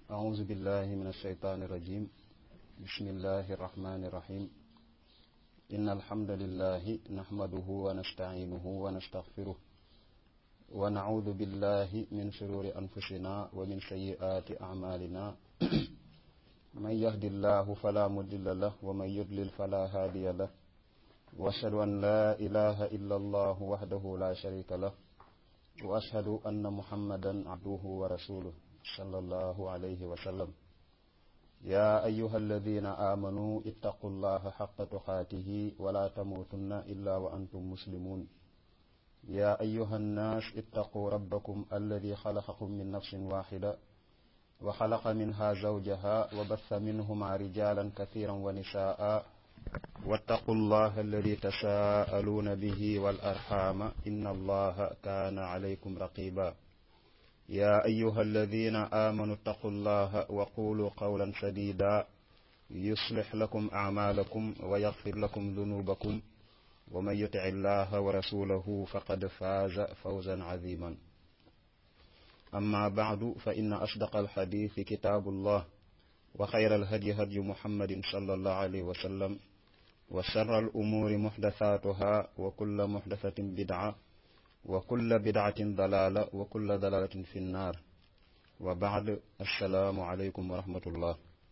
أعوذ بالله من الشيطان الرجيم بسم الله الرحمن الرحيم إن الحمد لله نحمده ونستعينه ونستغفره ونعوذ بالله من شرور أنفسنا ومن سيئات أعمالنا من يهد الله فلا مضل له ومن يضلل فلا هادي له وأشهد أن لا إله إلا الله وحده لا شريك له وأشهد أن محمدا عبده ورسوله صلى الله عليه وسلم يا أيها الذين آمنوا اتقوا الله حق تقاته ولا تموتن إلا وأنتم مسلمون يا أيها الناس اتقوا ربكم الذي خلقكم من نفس واحدة وخلق منها زوجها وبث منهما رجالا كثيرا ونساء واتقوا الله الذي تساءلون به والأرحام إن الله كان عليكم رقيبا يا أيها الذين آمنوا اتقوا الله وقولوا قولا سديدا يصلح لكم أعمالكم ويغفر لكم ذنوبكم ومن يطع الله ورسوله فقد فاز فوزا عظيما أما بعد فإن أصدق الحديث كتاب الله وخير الهدي هدي محمد صلى الله عليه وسلم وشر الأمور محدثاتها وكل محدثة بدعة وكل بدعة ضلالة وكل ضلالة في النار وبعد السلام عليكم ورحمة الله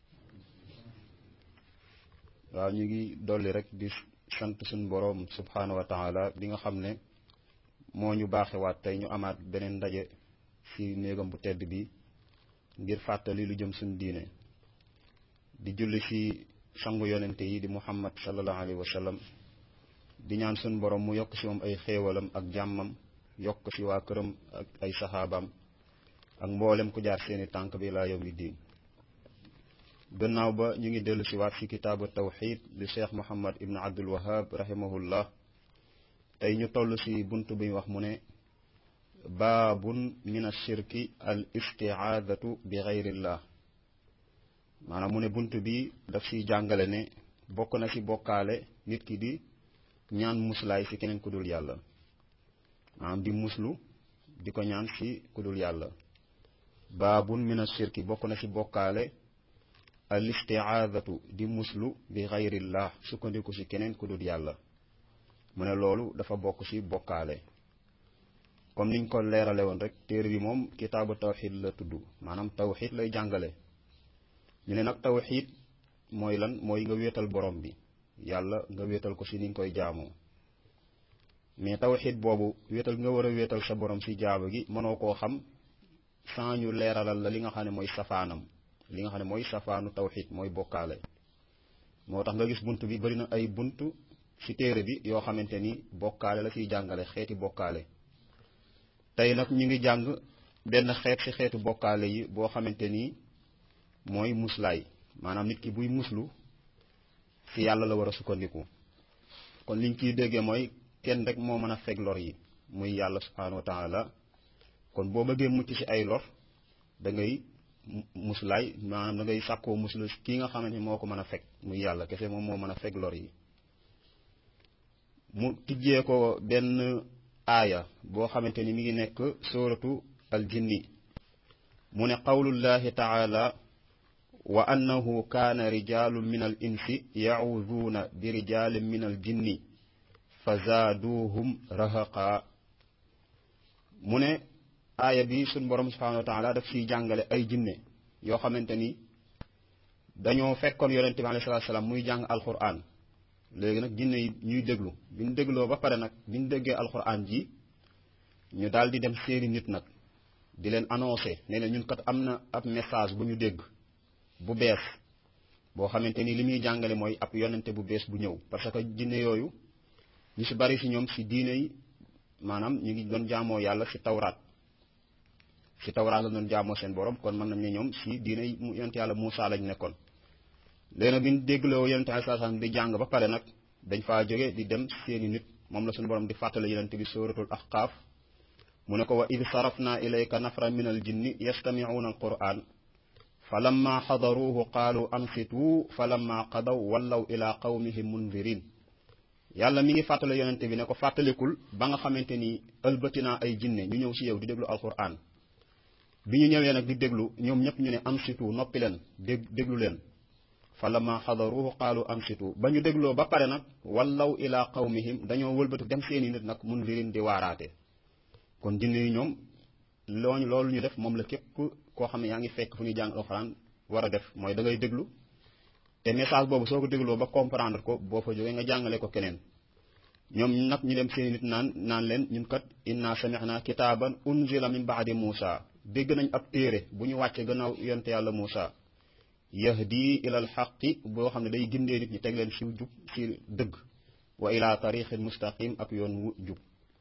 waaw ñu ngi dolli rek di sant suñu boroom subhaanahu wa taala bi nga xam ne moo ñu baaxewaat tey ñu amaat beneen ndaje ci néegam bu tedd bi ngir fàttali lu jëm suñu diine di julli ci sangu yonente yi di muhammad sallallahu alayhi wa sallam di ñaan suñu borom mu yokk ci moom ay xéewalam ak jàmmam yokk ci waa këram ak ay saxaabaam ak mboolem ku jaar seeni tànk bi laa yawmi diin gannaaw ba ñu ngi dellu ci waat ci kitaabu tawxid li cheikh muhammad ibn abdul wahab rahimahullah tey ñu toll ci bunt bi wax mu ne baabun min ashirki al istiaadatu bi gayrillah maanaam mu ne bunt bi daf ciy jàngale ne bokk na ci bokkaale nit ki di ñaan muslaay ci keneen ku dul yàlla maanaam di muslu di ko ñaan ci ku dul yàlla baabun min ashirki bokk na ci bokkaale al istiaadatu di muslu bi gayrillah sukkandiku ci keneen ku dul yàlla mu ne loolu dafa bokk ci bokkaale comme niñ ko leerale woon rek téere bi moom kitaabu tawxid la tudd maanaam tawxid lay jàngale ñu ne nag tawxid mooy lan mooy nga wéetal borom bi yàlla nga wéetal ko ci ni nga koy jaamoo mais tawxid boobu wéetal nga war a wéetal sa borom ci jaaba gi mënoo koo xam sans ñu leeralal la li nga xam ne mooy safaanam li nga xam ne mooy safaanu tawxid mooy bokkaale moo tax nga gis bunt bi bari na ay bunt ci téere bi yoo xamante ni bokkaale la ciy jàngale xeeti bokkaale tey nag ñu ngi jàng benn xeet ci xeetu bokkaale yi boo xamante ni mooy muslaay maanaam nit ki buy muslu ci yàlla la war a sukkandiku kon liñ ciy déggee mooy kenn rek moo mën a fekk lor yi muy yàlla subhaanahu wa taala kon boo bëggee mucc ci ay lor da ngay muslaay maanaam da ngay sàkkoo muslu kii nga xamante ni moo ko mën a fekk muy yàlla kese moom moo mën a fekk lor yi mu tijjee ko benn aaya boo xamante ni mi ngi nekk sóoratu aljinni mu ne qawlullahi taala wa annahu kaana rijaalun min al insi yacuuduuna bi rijaalin min al jinni fa zaaduuhum rahaqa mu ne aaya bi suñ borom subhanahu wa taala daf ciy jàngale ay jinne yoo xamante ni dañoo fekkoon yonente bi alayhi salaatu salaam muy jàng alquran léegi nag jinne yi ñuy déglu bi ñu dégloo ba pare nag bi ñu déggee alquran ji ñu daal di dem seeni nit nag di leen annoncé ne leen ñun kat am na ab message bu ñu dégg bu bees boo xamante ni li muy jàngale mooy ab yonente bu bees bu ñëw parce que jinne yooyu ñu ci bari ci ñoom ci diine yi maanaam ñu ngi doon jaamoo yàlla ci tawraat ci tawraat la doon jaamoo seen borom kon mën nañ ne ñoom ci diine yi yonente yàlla Muusaa lañ nekkoon léegi bi ñu dégloo yonente ay saasaan di jàng ba pare nag dañ faa jóge di dem seeni nit moom la suñu borom di fàttale yonente bi suratul ahqaaf mu ne ko wa id sarafna ilayka nafran min al jinni yastamicuuna al quran fa lamma xadaruuhu qaalu ansituu fa lamma qadaw wallaw ila qawmihim mundirin yàlla mi ngi fàttale yonente bi ne ko fàttalikul ba nga xamante ni ëlbati naa ay jinne ñu ñëw si yow di déglu alquran bi ñu ñëwee nag di déglu ñoom ñëpp ñu ne ansitu noppi leen dég déglu leen fa lama xadaruhu qaalu ansitu ba ñu dégloo ba pare nag wallaw ila qawmihim dañoo wëlbatu dem seeni nit nag mun lirin di waaraate kon jinne yi ñoom looñu loolu ñu def moom la képp koo xam ne yaa ngi fekk fu ñuy jàng alxuraan war a def mooy da ngay déglu te message boobu soo ko dégloo ba comprendre ko boo fa jógee nga jàngale ko keneen ñoom nag ñu dem seeni nit naan naan leen ñun kat inna samixna kitaaban unzila min baadi Muusa dégg nañ ab téere bu ñu wàcce gannaaw yonte yàlla Muusa yahdi ilal xaqi boo xam ne day gindee nit ñi teg leen si jub si dëgg wa ila tariqin mustaqim ak yoon wu jub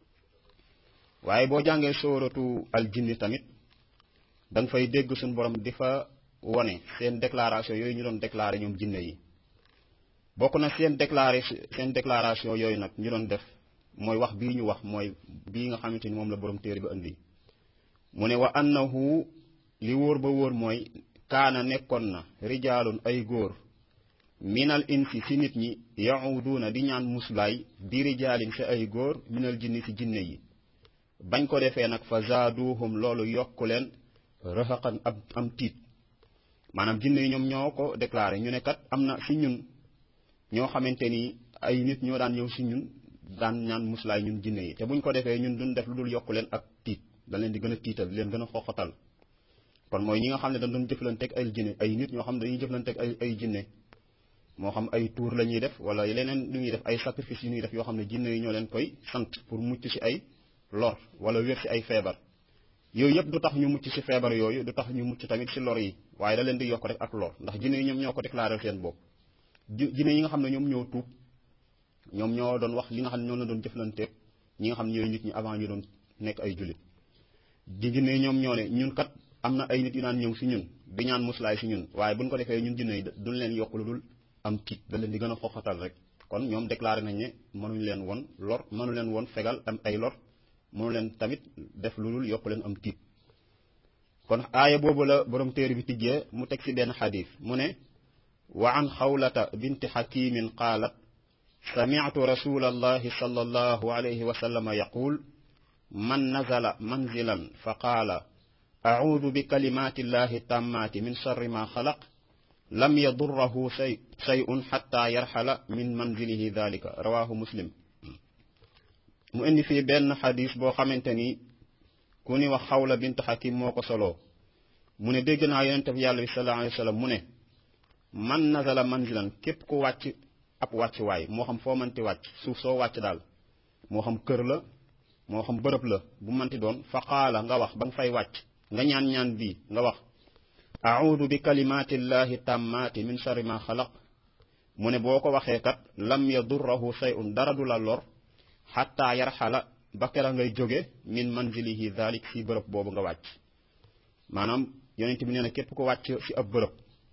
waaye boo jàngee sóoratu al jinni tamit da nga fay dégg suñu borom di fa wone seen déclaration yooyu ñu doon déclaré ñoom jinne yi bokk na seen déclaré seen déclaration yooyu nag ñu doon def mooy wax bii ñu wax mooy bii nga xamante ni moom la borom téere bi indi mu ne wa annahu li wóor ba wóor mooy kaana nekkoon na rijaalun ay góor minal insi si nit ñi yahuduuna di ñaan muslaay bi rijaalin si ay góor minal jinni si jinne yi bañ ko defee nag fa zaaduhum loolu yokku leen rëxaqan ab am tiit maanaam jinne yi ñoom ñoo ko déclaré ñu ne kat am na si ñun ñoo xamante ni ay nit ñoo daan ñëw si ñun daan ñaan muslaay ñun jinne yi te buñ ko defee ñun duñ def lu dul yokku leen ak tiit da leen di gën a tiital leen gën a xoxatal kon mooy ñi nga xam ne dañ doon jëflanteeg ay jinne ay nit ñoo xam ne dañuy jëflanteeg ay ay jinne moo xam ay tuur la ñuy def wala leneen lu ñuy def ay sacrifice yu ñuy def yoo xam ne jinne yi ñoo leen koy sant pour mucc si ay lor wala wér si ay feebar yooyu yëpp du tax ñu mucc si feebar yooyu du tax ñu mucc tamit si lor yi waaye da leen di yokk rek ak lor ndax jinne yi ñoom ñoo ko déclaré seen bopp jinne yi nga xam ne ñoom ñoo tuub ñoom ñoo doon wax li nga xam ne ñoo la doon jëflanteeg ñi nga xam ne ñooy nit ñi avant ñu doon nekk ay jullit di jinne yi ñoom ñoo ne ñun kat am na ay nit yu naan ñëw si ñun di ñaan muslaay si ñun waaye buñ ko defee ñun jinne yi duñ leen yokk lu dul am tiit da leen di gën a xoxatal rek kon ñoom déclaré nañ ne mënuñ leen woon lor mënu leen woon fegal am ay lor mënu leen tamit def lu dul yokk leen am tiit kon aaya boobu la borom téere bi tijjee mu teg si benn xadis mu ne wa an xawlata binti xakimin qaalat sami'tu rasulallahi sallallahu alayhi wa sallam yaqul man nazala manzilan fa qaala acuudu bi kalimaatillahi tammaati min sharri ma xalaq lam yadurrahu shay shay'un xatta yarxala min manzilihi dalika rawahu muslim mu indi fii benn xadis boo xamante ni ku ni wax xawla bint xakim moo ko soloo mu ne dégg naa yonente bi yàlla bi sallallahu alayhi wa sallam mu ne man nazala manzilan képp ku wàcc ab wàcc waay moo xam foo manti wàcc suuf soo wàcc daal moo xam kër la moo xam bërëb la bu manti doon fa qaala nga wax ba nga fay wàcc nga ñaan ñaan bii nga wax audu bi kalimaatillahi tammaati min sharri ma xalaq mu ne boo ko waxee kat lam yadurrahu shay'un dara du la lor xatta yarxala ba kera ngay jóge min manzilihi dalik si bërëb boobu nga wàcc maanaam yonent bi nee na képp ko wàcc si ab bërëb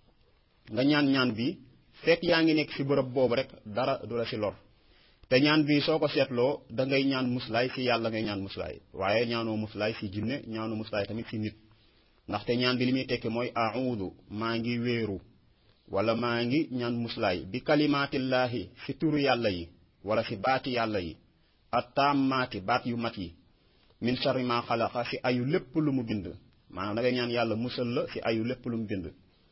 nga ñaan ñaan bi fekk yaa ngi nekk si bërëb boobu rek dara du la si lor te ñaan bi soo ko seetloo da ngay ñaan muslaay si yàlla ngay ñaan muslaay waaye ñaanoo muslaay si jinne ñaanoo muslaay tamit si nit ndaxte ñaan bi li muy tekki mooy audu maa ngi wéeru wala maa ngi ñaan muslaay bi kalimaatillaahi si turu yàlla yi wala si baati yàlla yi attaammaati baat yu mat yi min sharri ma xalaqa si ayu lépp lu mu bind maanaam da ngay ñaan yàlla musal la si ayu lépp lu mu bind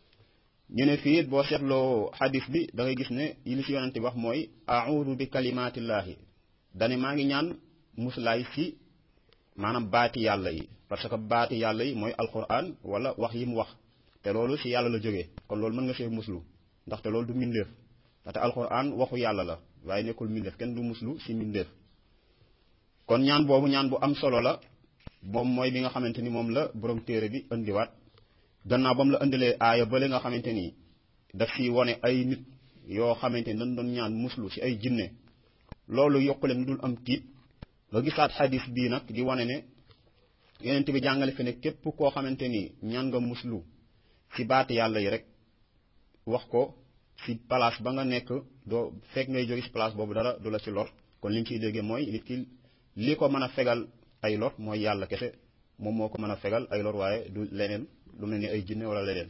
ñu ne fii boo seetloo xadis bi da ngay gis ne yi li si yonente bi wax mooy audu bi kalimaatillaahi dane maa ngi ñaan muslaay si maanaam baati yàlla yi parce que baati yàlla yi mooy alquran wala wax yi mu wax te loolu si yàlla la jógee kon loolu mën nga see muslu ndaxte loolu du mbindeef ndaxte alquran waxu yàlla la waaye nekkul mbindeef kenn du muslu si mbindeef kon ñaan boobu ñaan bu am solo la moom mooy bi nga xamante ni moom la borom téere bi indiwaat gannaaw ba mu la indilee aaya bële nga xamante ni daf si wone ay nit yoo xamante ni dañ doon ñaan muslu si ay jinne loolu yokku leen dul am tiit nga gisaat xadis bii nag di wane ne yonent bi jàngale fi ne képp koo xamante ni ñaan nga muslu si baati yàlla yi rek wax ko si place ba nga nekk doo fekk ngay jóge si place boobu dara du la si lor kon li ñu ciy déggee mooy nit ki li ko mën a fegal ay lor mooy yàlla kese moom moo ko mën a fegal ay lor waaye du leneen lu mel ni ay jinne wala leneen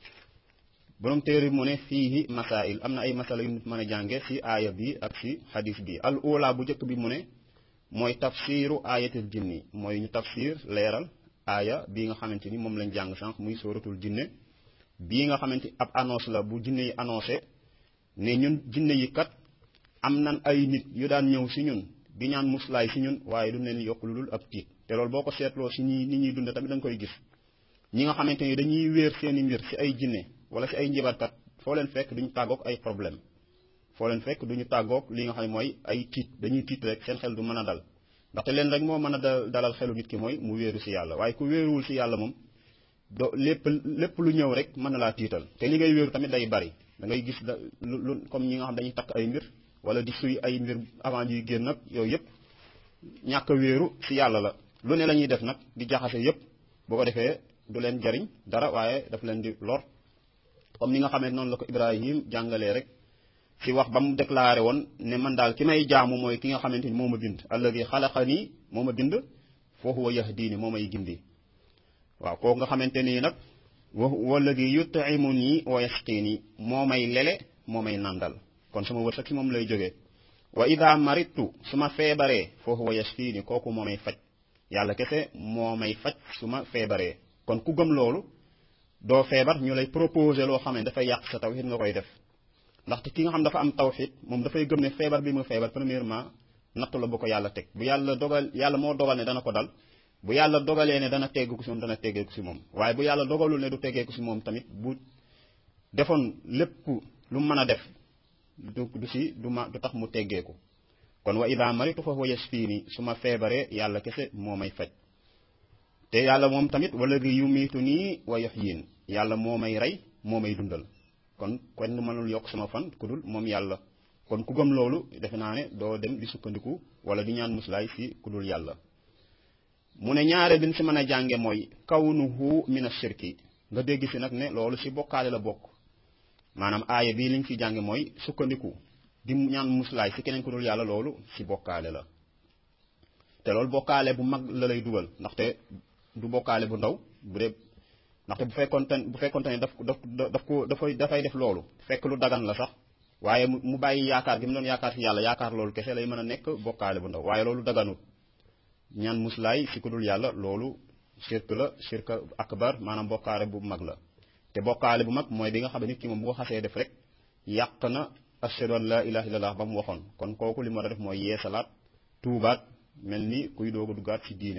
borom téere mu ne fiihi masail am na ay masala yu nit mën a jànge si aaya bi ak si xadis bi al ula bu njëkk bi mu ne mooy tafsiru ayatil jinni mooy ñu tafsir leeral aaya bii nga xamante ni moom lañ jàng sànq muy sóoratul jinne bii nga xamante ab annonce la bu jinne yi annoncé ne ñun jinne yi kat am nan ay nit yu daan ñëw si ñun di ñaan muslaay si ñun waaye du leen yokk lu dul ab tiit te loolu boo ko seetloo si ñi nit ñuy dund tamit da nga koy gis ñi nga xamante ni dañuy wéer seeni mbir si ay jinne wala si ay njibarkat foo leen fekk duñu tàggoog ay problème foo leen fekk duñu tàggoog li nga xam ne mooy ay tiit dañuy tiit rek seen xel du mën a dal ndaxte leen rek moo mën a dalal xelu nit ki mooy mu wéeru si yàlla waaye ku wéeruwul si yàlla moom do lépp lépp lu ñëw rek mën na laa tiital te li ngay wéeru tamit day bari da ngay gis da lu comme ñi nga xam dañuy takk ay mbir wala di suy ay mbir avant ñuy génn nag yooyu yëpp ñàkk a wéeru si yàlla la lu ne la ñuy def nag di jaxase yëpp boo ko defee du leen jariñ dara waaye daf leen di lor comme ni nga xamee noonu la ko Ibrahim jàngalee rek si wax ba mu déclaré woon ne man daal ki may jaamu mooy ki nga xamante ni moo ma bind alladi xalaqani moo ma bind fa huwa yahdini moo may gindi waaw kooku nga xamante nii nag wa walladi yut'imuni wa yasqini moo may lele moo may nandal kon sama wërsëg si moom lay jógee wa ida maritu su ma feebaree fa huwa yashfini kooku moo may faj yàlla kese moo may faj su ma feebaree kon ku gëm loolu doo feebar ñu lay proposé loo xam ne dafay yàq sa tawhid nga koy def ndaxte ki nga xam dafa am tawhid moom dafay gëm ne feebar bi mu feebar premièrement nattu la bu ko yàlla teg bu yàlla dogal yàlla moo dogal ne dana ko dal bu yàlla dogalee ne dana teggeeku si moom dana teggeeku si moom waaye bu yàlla dogalul ne du teggeeku si moom tamit bu defoon lépp lu mën a def du du si du ma du tax mu teggeeku kon wa ida maritu fa huwa yashfini su ma feebaree yàlla kese moo may faj te yàlla moom tamit wala gi yumiitu nii wa yuhyin yàlla moo may rey moo may dundal kon kenn mënul yokk sama fan ku dul moom yàlla kon ku gëm loolu defe naa ne doo dem di sukkandiku wala di ñaan muslaay si ku dul yàlla mu ne ñaare bin si mën a jànge mooy kawnuhu min ashirki nga dégg si nag ne loolu si bokkaale la bokk maanaam aaya bii liñ fi jànge mooy sukkandiku di ñaan muslaay si keneen ku dul yàlla loolu si bokkaale la te loolu bokkaale bu mag la lay dugal ndaxte du bokkaale bu ndaw bu dee ndaxte bu fekkoonte bu fekkoonte ne daf daf daf ko dafay dafay def loolu fekk lu dagan la sax waaye mu bàyyi yaakaar gi mu doon yaakaar si yàlla yaakaar loolu kese lay mën a nekk bokkaale bu ndaw waaye loolu daganut ñaan muslaay si ku dul yàlla loolu shirk la shirk akbar maanaam bokkaale bu mag la te bokkaale bu mag mooy bi nga xam ne nit ki moom bu ko xasee def rek yàq na ashhadu an la ilaha illallah ba mu waxoon kon kooku li mu war a def mooy yeesalaat tuubaat mel ni kuy doog a duggaat ci diine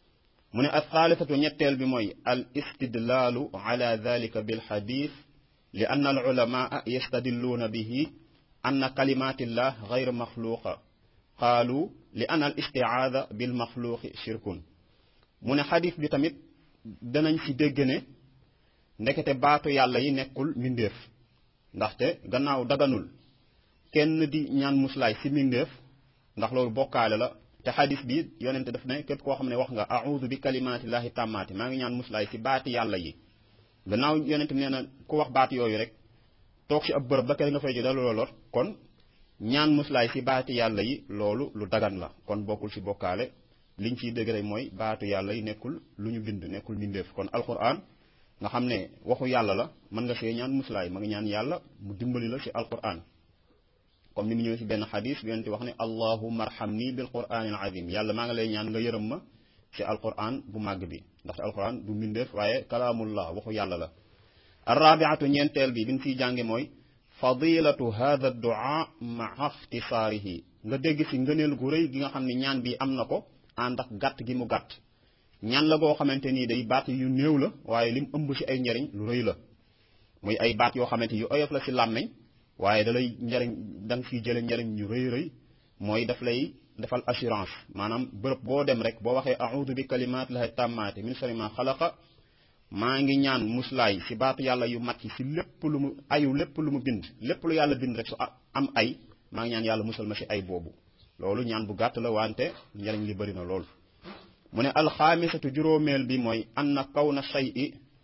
mu ne althaalithatu ñetteel bi mooy al istidlaalu ala dalika bil xadis li ann al ulamaa yastadilluuna bihi anna kalimatillah gayr maxluuqa qaalu li anna al istiaada bil maxluuqi shirkun mu ne xadis bi tamit danañ ci dégg ne ndekete baatu yàlla yi nekkul mbindeef ndaxte gannaaw daganul kenn di ñaan muslaay si mbindeef ndax loolu bokkaale la te xadis bi yonente daf ne képp koo xam ne wax nga audu bi kalimaatillahi tàmmaati maa ngi ñaan muslaay si baati yàlla yi gannaaw yonente nee na ku wax baat yooyu rek toog si ab bërëb ba kere nga fay ji dalu la lor kon ñaan muslaay si baati yàlla yi loolu lu dagan la kon bokkul si bokkaale liñ ciy dégg rek mooy baatu yàlla yi nekkul lu ñu bind nekkul mbindeef kon alquran nga xam ne waxu yàlla la mën nga see ñaan muslaay ma ngi ñaan yàlla mu dimbali la si alquran comme ni mu ñëwee si benn xadis bi yonente wax ne allahumma arhamni bil quraanil azim yàlla maa ngi lay ñaan nga yërëm ma si alquran bu màgg bi ndaxte alquran du mbindeef waaye kalaamullah waxu yàlla la arrabiatu ñeenteel bi bi ñu siy jànge mooy fadilatu hada duaa maa ixtisaarihi nga dégg si ngëneel gu rëy gi nga xam ne ñaan bi am na ko ànd ak gàtt gi mu gàtt ñaan la goo xamante nii day baat yu néew la waaye lim ëmb si ay njariñ lu rëy la muy ay baat yoo xamante yu oyof la si làmmeñ waaye da lay njariñ da nga fiy jële njariñ yu rëy rëy mooy daf lay defal assurance maanaam bërëb boo dem rek boo waxee audu bi kalimaat lahi tàmmaate min sharri ma xalaqa maa ngi ñaan muslaay si baatu yàlla yu mat yi si lépp lu mu ayu lépp lu mu bind lépp lu yàlla bind rek su am ay maa ngi ñaan yàlla musal ma si ay boobu loolu ñaan bu gàtt la wante njariñ li bëri na lool mu ne alxaamisatu juróomeel bi mooy anna kawna shay'i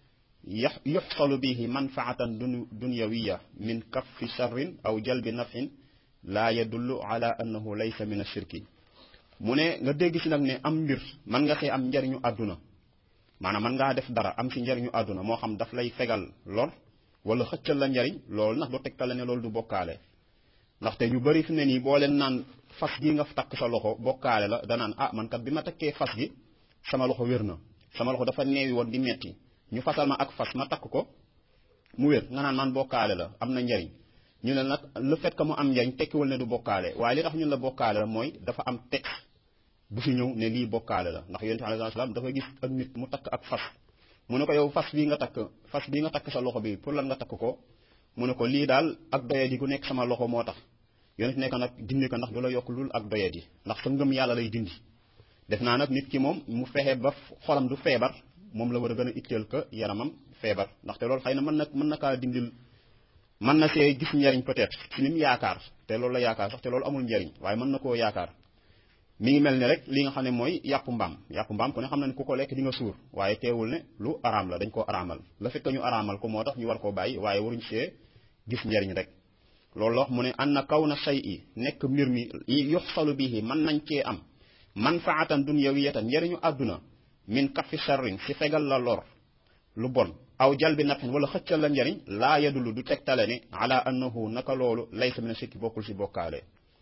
yuxsalu bihi manfaatan dunyawiya min kaffi sharrin aw jalbi nafin laa yadullu ala annahu laysa min ashirki mu ne nga dégg si nag ne am mbir mën nga see am njariñu àdduna maanaam mën ngaa def dara am si njariñu àdduna moo xam daf lay fegal lor wala xëccal la njariñ loolu ndax doo tegtale ne loolu du bokkaale ndaxte ñu bëri fi ne nii boo leen naan fas gi nga takk sa loxo bokkaale la danaan ah man kat bi ma takkee fas gi sama loxo wér na sama loxo dafa neewi woon di metti ñu fasal ma ak fas ma takk ko mu wér nga naan man bokkaale la am na njariñ ñu ne nag le fait que mu am njariñ tekkiwul ne du bokkaale waaye li tax ñun la bokkaale la mooy dafa am texte bu fi ñëw ne lii bokkaale la ndax yonent bi alayhi salaam dafa gis ak nit mu takk ak fas mu ne ko yow fas bii nga takk fas bii nga takk sa loxo bi pour lan nga takk ko mu ne ko lii daal ak doyadi gu nekk sama loxo moo tax yonent nekk nag dindi ko ndax du la yokk lul ak doyadi ndax sa ngëm yàlla lay dindi def naa nag nit ki moom mu fexe ba xolam du feebar moom la war a gën a itteel ko yaramam feebar ndaxte loolu xëy na mën na mën na kaa dindil mën na see gis njariñ peut-être ci lim yaakaar te loolu la yaakaar sax te loolu amul njariñ waaye mën na koo yaakaar mi ngi mel ni rek li nga xam ne mooy yàpp mbaam yàpp mbaam ku ne xam na ne ku ko lekk di nga suur waaye teewul ne lu araam la dañ koo araamal la fekk ñu araamal ko moo tax ñu war koo bàyyi waaye waruñ see gis njariñ rek loolu la wax mu ne an na kaw na say i nekk mbir mi yuxsalu bihi mën nañ cee am manfaatan dunyawiyatan njariñu àdduna min kaffi sharrin si fegal la lor lu bon aw jal bi nafin wala xëccal la njariñ laa yadulu du tegtale ne ala annahu naka loolu laysa mina sikki bokkul si bokkaale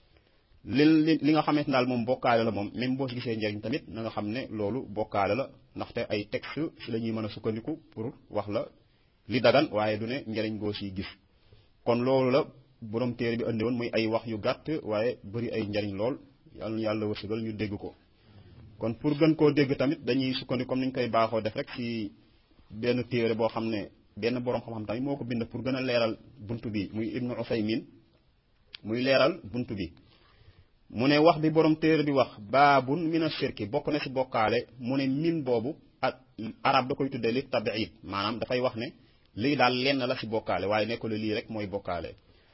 li li nga xamante daal moom bokkaale la moom même boo si gisee njariñ tamit na nga xam ne loolu bokkaale la ndaxte ay texte si la ñuy mën a sukkandiku pour wax la li dagan waaye du ne njariñ goo siy gis kon loolu la borom téere bi andi woon muy ay wax yu gàtt waaye bëri ay njariñ lool yàlla yàlla wërsëgal ñu dégg ko kon pour gën koo dégg tamit dañuy sukkandiku comme ni ñu koy baaxoo def rek si benn téere boo xam ne benn borom xam-xam tamit moo ko bind pour gën a leeral bunt bi muy ibnu Usaymin muy leeral bunt bi mu ne wax bi borom téere bi wax baabun mina shirki bokk na si bokkaale mu ne min boobu ak arab da koy tuddee li tabiid maanaam dafay wax ne lii daal lenn la si bokkaale waaye nekkul lii rek mooy bokkaale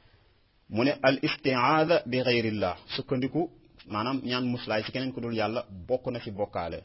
mu ne al istiaada bi xeyrillah sukkandiku maanaam ñaan muslaay si keneen ku dul yàlla bokk na si bokkaale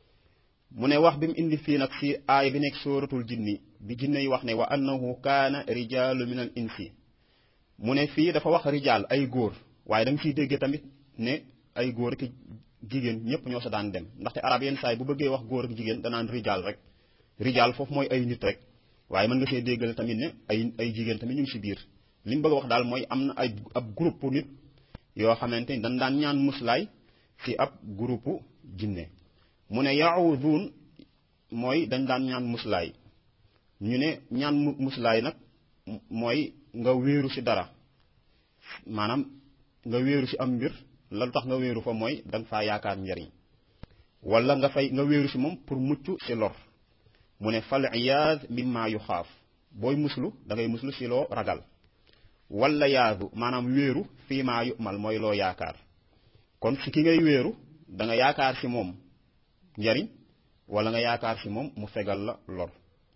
mu ne wax bi mu indi fii nag si aay bi nekk sóoratul jinni bi jinne yi wax ne wa annahu kaana rijaalu min al insi mu ne fii dafa wax rijaal ay góor waaye da nga siy déggee tamit ne ay góor ak jigéen ñëpp ñoo sa daan dem ndaxte arab yenn saa yi bu bëggee wax góor ak jigéen danaan rijaal rek rijaal foofu mooy ay nit rek waaye mën nga see déggal tamit ne ay ay jigéen tamit ñu ngi si biir li mu bëgg a wax daal mooy am na ay ab groupe nit yoo xamante ni dañ daan ñaan muslaay si ab groupe jinne mu ne yaawuduun mooy dañ daan ñaan muslaay ñu ne ñaan muslaay nag mooy nga wéeru si dara maanaam nga wéeru si am mbir la lu tax nga wéeru fa mooy da nga faa yaakaar njariñ wala nga fay nga wéeru si moom pour mucc si lor mu ne fal iyaad mimma yu xaaf booy muslu da ngay muslu si loo ragal wala yaadu maanaam wéeru fii maa yu mal mooy loo yaakaar kon si ki ngay wéeru da nga yaakaar si moom njariñ wala nga yaakaar si moom mu fegal la lor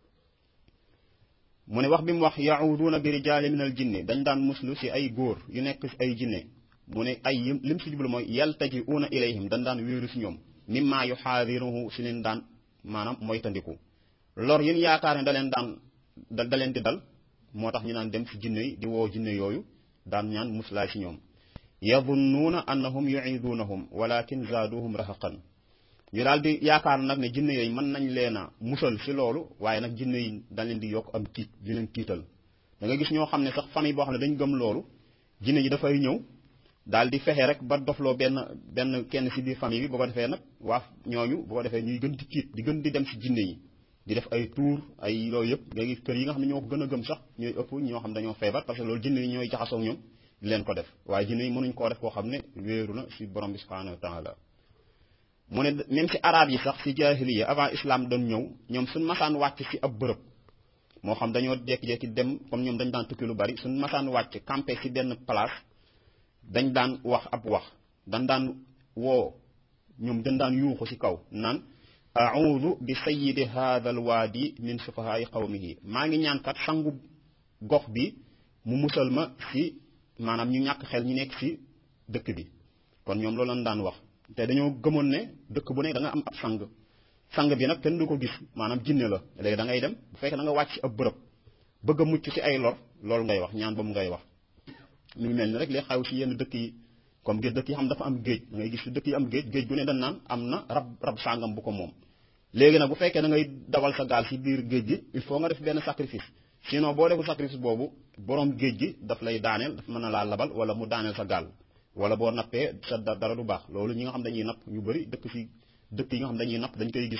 mu ne wax bi mu wax yahuduuna bi rijaali min al jinne dañ daan muslu si ay góor yu nekk si ay jinne mu ne ay lim si jublu mooy yaltajiuuna ilayhim dañ daan wéeru si ñoom mimma yu xaadiruhu si leen daan maanaam moytandiku lor yin yaakaar ne da leen daan da leen di dal moo tax ñu naan dem si jinne yi di woo jinne yooyu daan ñaan muslaay si ñoom yadunnuuna annahum yuiduunahum walakin zaaduhum rahaqan ñu daal di yaakaar nag ne jinne yooyu mën nañ leen a musal si loolu waaye nag jinne yi dañ leen di yokk am tiit di leen tiital da nga gis ñoo xam ne sax famille boo xam ne dañ gëm loolu jinne yi dafay ñëw daal di fexe rek ba dofloo benn benn kenn si biir famille bi boo ko defee nag waa ñooñu boo ko defee ñuy gën di tiit di gën di dem si jinne yi di def ay tuur ay loolu yëpp nga gis kër yi nga xam ne ñoo ko gën a gëm sax ñooy ëpp ñoo xam dañoo feebar parce que loolu jinne yi ñooy jaxasoo ñoom di leen ko def waaye jinne yi mënuñ koo def koo xam ne wéeru na si borom bi subhanahu wa taala mu ne même si arab yi sax si jahiliya avant islam doon ñëw ñoom suñ masaan wàcc si ab bërëb moo xam dañoo jekki-jekki dem comme ñoom dañ daan tukki lu bari suñ masaan wàcc campé si benn place dañ daan wax ab wax dañ daan woo ñoom dañ daan yuuxu si kaw naan audu bi sayidi hadha alwaadi min sufahaai qawmihi maa ngi ñaan kat sangu gox bi mu musal ma si maanaam ñu ñàkk xel ñu nekk si dëkk bi kon ñoom loolu lañ daan wax te dañoo gëmoon ne dëkk bu ne da nga am ab sang sang bi nag kenn du ko gis maanaam jinne la léegi da ngay dem bu fekkee da nga wàcc si ab bërëb bëgg a mucc si ay lor loolu ngay wax ñaan boobu ngay wax mi ngi mel ni rek li xaw si yenn dëkk yi comme géej dëkk yi xam dafa am géej da ngay gis si dëkk yi am géej géej gu ne dañ naan am na rab rab sàngam bu ko moom léegi nag bu fekkee da ngay dawal sa gaal si biir géej gi il faut nga def benn sacrifice sinon boo deful sacrifice boobu borom géej gi daf lay daaneel daf mën na laa labal wala mu daaneel sa gaal wala boo nappee sa dara du baax loolu ñi nga xam dañuy napp ñu bëri dëkk si dëkk yi nga xam dañuy napp dañ koy gis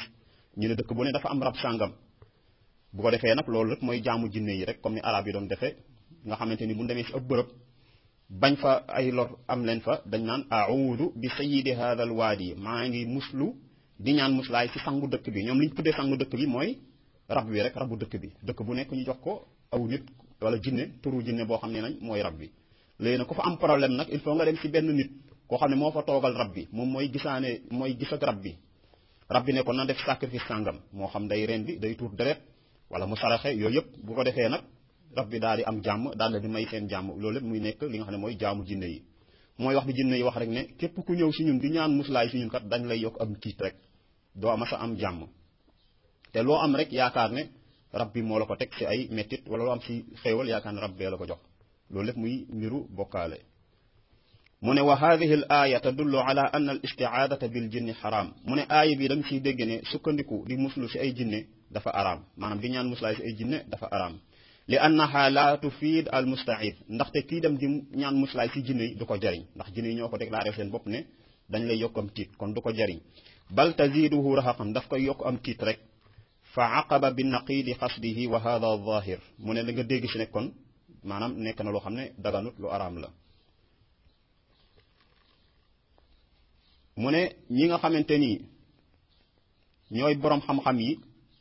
ñu ne dëkk bu ne dafa am rab sàngam bu ko defee nag loolu rek mooy jaamu jinne yi rek comme ni arab yi doon defee nga xamante ni bu demee si ab bërëb bañ fa ay lor am leen fa dañ naan audu bi sayidi hada al waadi maa ngi muslu di ñaan muslaay si sangu dëkk bi ñoom li ñu tuddee sangu dëkk bi mooy rab wi rek rabu dëkk bi dëkk bu nekk ñu jox ko aw nit wala jinne turu jinne boo xam ne nañ mooy rab bi léegi nag ku fa am problème nag il faut nga dem si benn nit koo xam ne moo fa toogal rab bi moom mooy gisaane mooy gis ak rab bi rab bi ne ko na def sacrifice sàngam moo xam day ren bi day tuur deret wala mu saraxe yooyu yëpp bu ko defee nag rab bi daal di am jàmm daal la di may seen jàmm loolu lépp muy nekk li nga xam ne mooy jaamu jinne yi mooy wax bi jinne yi wax rek ne képp ku ñëw si ñun di ñaan muslaay si ñun kat dañ lay yokk am tiit rek doo ama sa am jàmm te loo am rek yaakaar ne rab bi moo la ko teg si ay mettit wala loo am si xéewal yaakaar ne rab bee la ko jox loolu lépp muy mbiru bokkaale mu ne wa hadihi al aya tadullu ala anna al istiaadata bil jinni xaraam mu ne aaya bi da nga siy dégg ne sukkandiku di muslu si ay jinne dafa araam maanaam di ñaan muslaay si ay jinne dafa araam li annaha la tufiid al mustaid ndaxte kii dem di ñaan muslaay si jinne yi du ko jariñ ndax jinne yi ñoo ko déclaré seen bopp ne dañ lay yokk am tiit kon du ko jariñ bal taziduhu raxaqan daf koy yokk am tiit rek fa aqaba bi naqidi xasdihi wa hada zahir mu ne da nga dégg si ne kon maanaam nekk na loo xam ne daganut lu araam la mu ne ñi nga xamante ni ñooy boroom xam-xam yi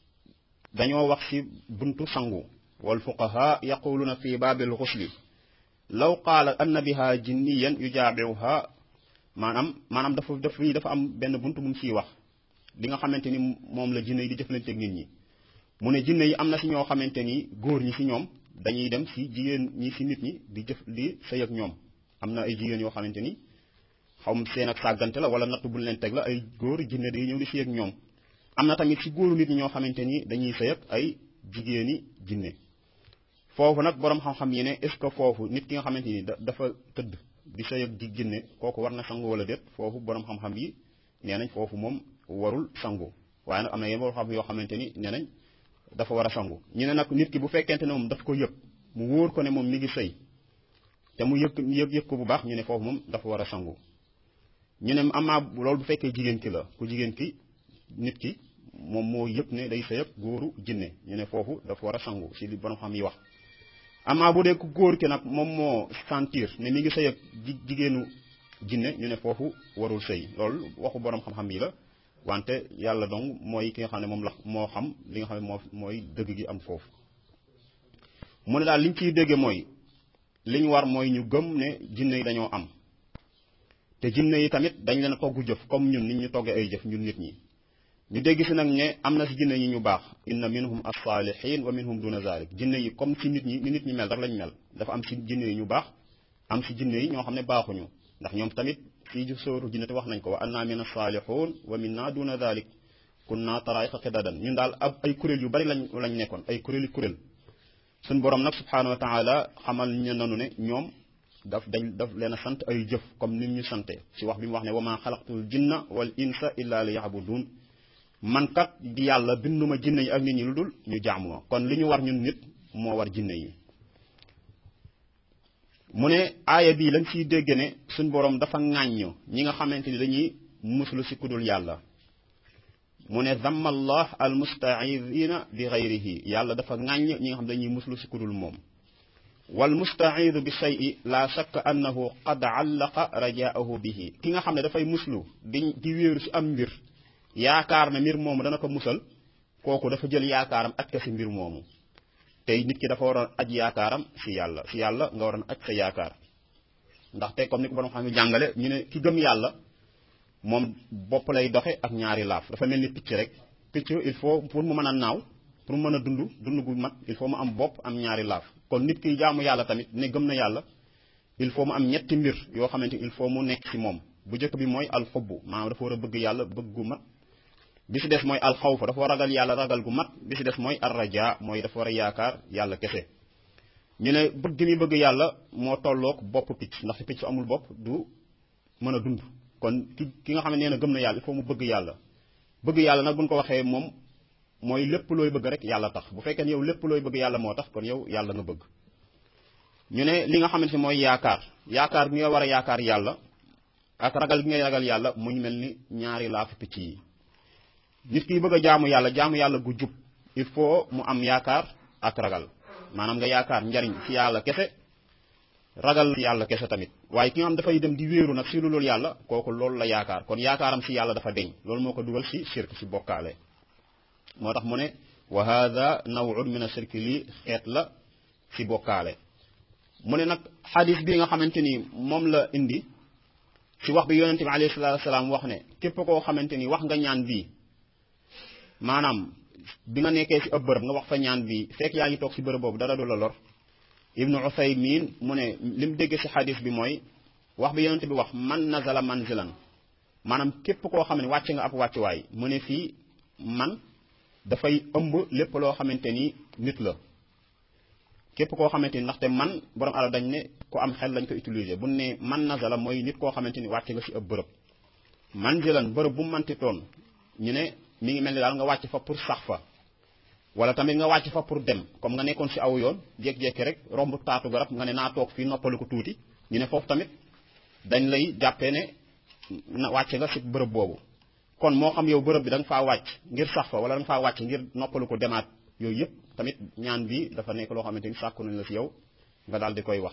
dañoo wax ci buntu sangu wal fuqaha yaquluna fi baabil xusli law qaala anna biha jinniyan yujaabiuha maanaam maanaam dafa daf fii dafa am benn buntu bu mu ciy wax li nga xamante ni moom la jinne yi di jëflanteeg nit ñi mu ne jinne yi am na ci ñoo xamante ni góor ñi ci ñoom dañuy dem ci jigéen ñi ci nit ñi di jëf di sëy ak ñoom am na ay jigéen yoo xamante ni xaw ma seen ak sàggante la wala natt buñ leen teg la ay góor jinne day ñëw di sëy ak ñoom am na tamit ci góoru nit ñi ñoo xamante ni dañuy sëy ak ay jigéeni jinne foofu nag boroom xam-xam yi ne est-ce que foofu nit ki nga xamante ni dafa tëdd di sëy ak di jinne kooku war na sangu wala déet foofu boroom xam-xam yi nee nañ foofu moom warul sangu waaye nag am na yenn boroom xam yoo xamante ni nee nañ dafa war a sangu ñu ne nag nit ki bu fekkente ne moom daf ko yëg mu wóor ko ne moom mi ngi sëy te mu yëg yëg yëg ko bu baax ñu ne foofu moom dafa war a sangu ñu ne amaa loolu bu fekkee jigéen ki la ku jigéen ki nit ki moom moo yëg ne day sëy ak góoru jinne ñu ne foofu dafa war a sangu si li borom xam yi wax amaa bu dee ku góor ki nag moom moo sentir ne mi ngi sëy ak jigéenu jinne ñu ne foofu warul sëy loolu waxu borom xam-xam yi la wante yàlla dong mooy ki nga xam ne moom la moo xam li nga xam ne moo mooy dëgg gi am foofu mu ne daal liñ ciy dégge mooy li ñu war mooy ñu gëm ne jinne yi dañoo am te jinne yi tamit dañ leen a togg jëf comme ñun nit ñu toggee ay jëf ñun nit ñi ñu dégg si nag ne am na si jinne yi ñu baax inna minhum as-salihin wa minhum duna zalik jinne yi comme si nit ñi ni nit ñi mel rek lañ mel dafa am si jinne yi ñu baax am si jinne yi ñoo xam ne baaxuñu ndax ñoom tamit fii ji sóoru jinne te wax nañ ko wa anna min as-salihun wa minna duna zalik kunna tarayqa qidadan ñun daal ab ay kuréel yu bari lañ lañ nekkoon ay kuréeli kuréel suñ borom nag subhanahu wa taala xamal ñu nanu ne ñoom daf dañ daf leen a sant ay jëf comme ni ñu sante ci wax bi mu wax ne wa ma xalaqtul jinna wal insa illa li yabudun man kat di yàlla binduma jinne yi ak nit ñi lu dul ñu jaamu ma kon li ñu war ñun nit moo war jinne yi mu ne aaya bii lañ ciy dégg ne suñ borom dafa ŋàññ ñi nga xamante ni dañuy muslu ci kudul yàlla mu ne damma allah al mustaidina bi gayrihi yàlla dafa ŋàññ ñi nga xam dañuy muslu ci kudul moom wal mustaidu bi shay'i la shakka annahu qad allaqa rajaahu bihi ki nga xam ne dafay muslu di di wéeru ci am mbir yaakaar na mbir moomu dana ko musal kooku dafa jël yaakaaram aj ko ci mbir moomu tey nit ki dafa waroon aj yaakaaram ci yàlla ci yàlla nga waroon aj sa yaakaar ndaxte comme ni ko borom xam ne jàngale ñu ne ki gëm yàlla moom bopp lay doxe ak ñaari laaf dafa mel ni picc rek picc il faut pour mu mën a naaw pour mu mën a dund dund gu mat il faut mu am bopp am ñaari laaf kon nit ki jaamu yàlla tamit ne gëm na yàlla il faut mu am ñetti mbir yoo xamante il faut mu nekk ci moom bu njëkk bi mooy alxubbu maanaam dafa war a bëgg yàlla bëgg gu mat bi ci des mooy alxawfa dafa war a ragal yàlla ragal gu mat bi ci des mooy arraja mooy dafa war a yaakaar yàlla kese ñu ne bëgg mi bëgg yàlla moo tolloog bopp picc ndax picc amul bopp du mën a dund kon ki ki nga xam ne nee na gëm na yàlla il faut mu bëgg yàlla bëgg yàlla nag buñ ko waxee moom mooy lépp looy bëgg rek yàlla tax bu fekkee ne yow lépp looy bëgg yàlla moo tax kon yow yàlla nga bëgg ñu ne li nga xamante ne mooy yaakaar yaakaar gi nga war a yaakaar yàlla ak ragal gi ngay ragal yàlla mu ñu mel ni ñaari laafu picc yi nit ki bëgg a jaamu yàlla jaamu yàlla gu jub il faut mu am yaakaar ak ragal maanaam nga yaakaar njariñ ci yàlla kese ragal ci yàlla kese tamit waaye ki nga xam dafay dem di wéeru nag si lu loolu yàlla kooku loolu la yaakaar kon yaakaaram si yàlla dafa deñ loolu moo ko dugal si shirk si bokkaale moo tax mu ne wa hada nawun min ashirki lii xeet la si bokkaale mu ne nag xadis bi nga xamante ni moom la indi si wax bi yonente bi alayhi salatu wasalaam wax ne képp koo xamante ni wax nga ñaan bii maanaam bi nga nekkee si ëpp bërëb nga wax fa ñaan bii fekk yaa ngi toog si bërëb boobu dara du la lor ibnu usaymin mu ne li mu dégg si xadis bi mooy wax bi yonente bi wax man nazala manzilan maanaam képp koo xam ne wàcc nga ab wàccuwaay mu ne fii man dafay ëmb lépp loo xamante ni nit la képp koo xamante ni ndaxte man borom ala dañ ne ku am xel lañ ko utiliser bu ne man nazala mooy nit koo xamante ni wàcc nga si ab bërëb manzilan bërëb bu mu manti toon ñu ne mi ngi mel ni daal nga wàcc fa pour sax fa wala tamit nga wàcc fa pour dem comme nga nekkoon si aw yoon jékki-jékki rek romb taatu garab nga ne naa toog fii noppalu ko tuuti ñu ne foofu tamit dañ lay jàppee ne na wàcc nga si bërëb boobu kon moo xam yow bërëb bi da nga faa wàcc ngir sax fa wala da nga faa wàcc ngir noppalu ko demaat yooyu yëpp tamit ñaan bi dafa nekk loo xamante ni sàkku nañ la si yow nga daal di koy wax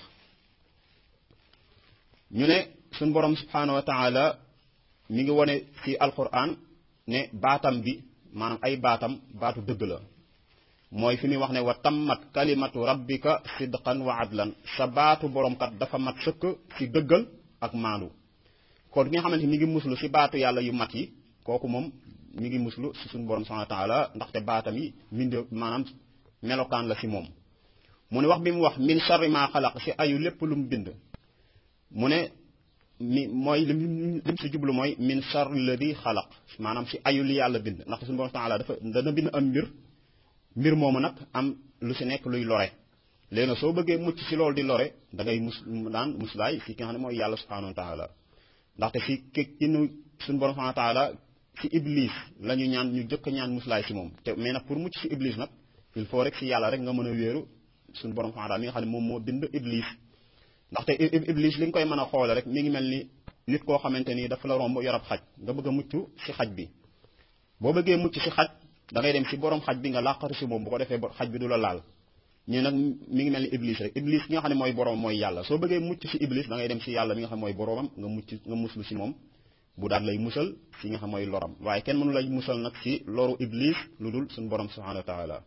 ñu ne suñ borom subhanahu wa taala mi ngi wone ci alquran ne baatam bi maanaam ay baatam baatu dëgg la mooy fi muy wax ne wa tammat kalimatu rabbika sidqan wa adlan sa baatu borom kat dafa mat sëkk ci dëggal ak maandu kon ki nga xamante ni mi ngi muslu ci baatu yàlla yu mat yi kooku moom mi ngi muslu ci suñu borom subhanahu wa taala ndaxte baatam yi minde maanaam melokaan la ci moom mu ne wax bi mu wax min sharri ma xalaq ci ayu lépp lu mu bind mu ne mi mooy lim lim si jublu mooy min sharri ladi xalaq maanaam si ayu li yàlla bind ndaxte suñu borom taala dafa dana bind am mbir mbir moomu nag am lu si nekk luy lore léegi nag soo bëggee mucc si loolu di lore da ngay mus daan muslaay si ki nga xam ne mooy yàlla subhanahu wa taala ndaxte si ki ki nu suñu borom subhanahu wa taala si iblis la ñu ñaan ñu jëkk ñaan muslaay si moom te mais nag pour mucc si iblis nag il faut rek si yàlla rek nga mën a wéeru suñu borom subhanahu wa taala mi nga xam ne moom moo bind iblis ndaxte iblis li nga koy mën a xoole rek mi ngi mel ni nit koo xamante ni dafa la romb yorab xaj nga bëgg a mucc si xaj bi boo bëggee mucc si xaj da ngay dem si borom xaj bi nga làqatu si moom bu ko defee xaj bi du la laal ñu nag mi ngi mel ni iblis rek iblis ki nga xam ne mooy borom mooy yàlla soo bëggee mucc si iblis da ngay dem si yàlla mi nga xam mooy boromam nga mucc nga muslu si moom bu daal lay musal si nga xam mooy loram waaye kenn mënu lay musal nag si loru iblis lu dul suñu borom subhanahu wa taala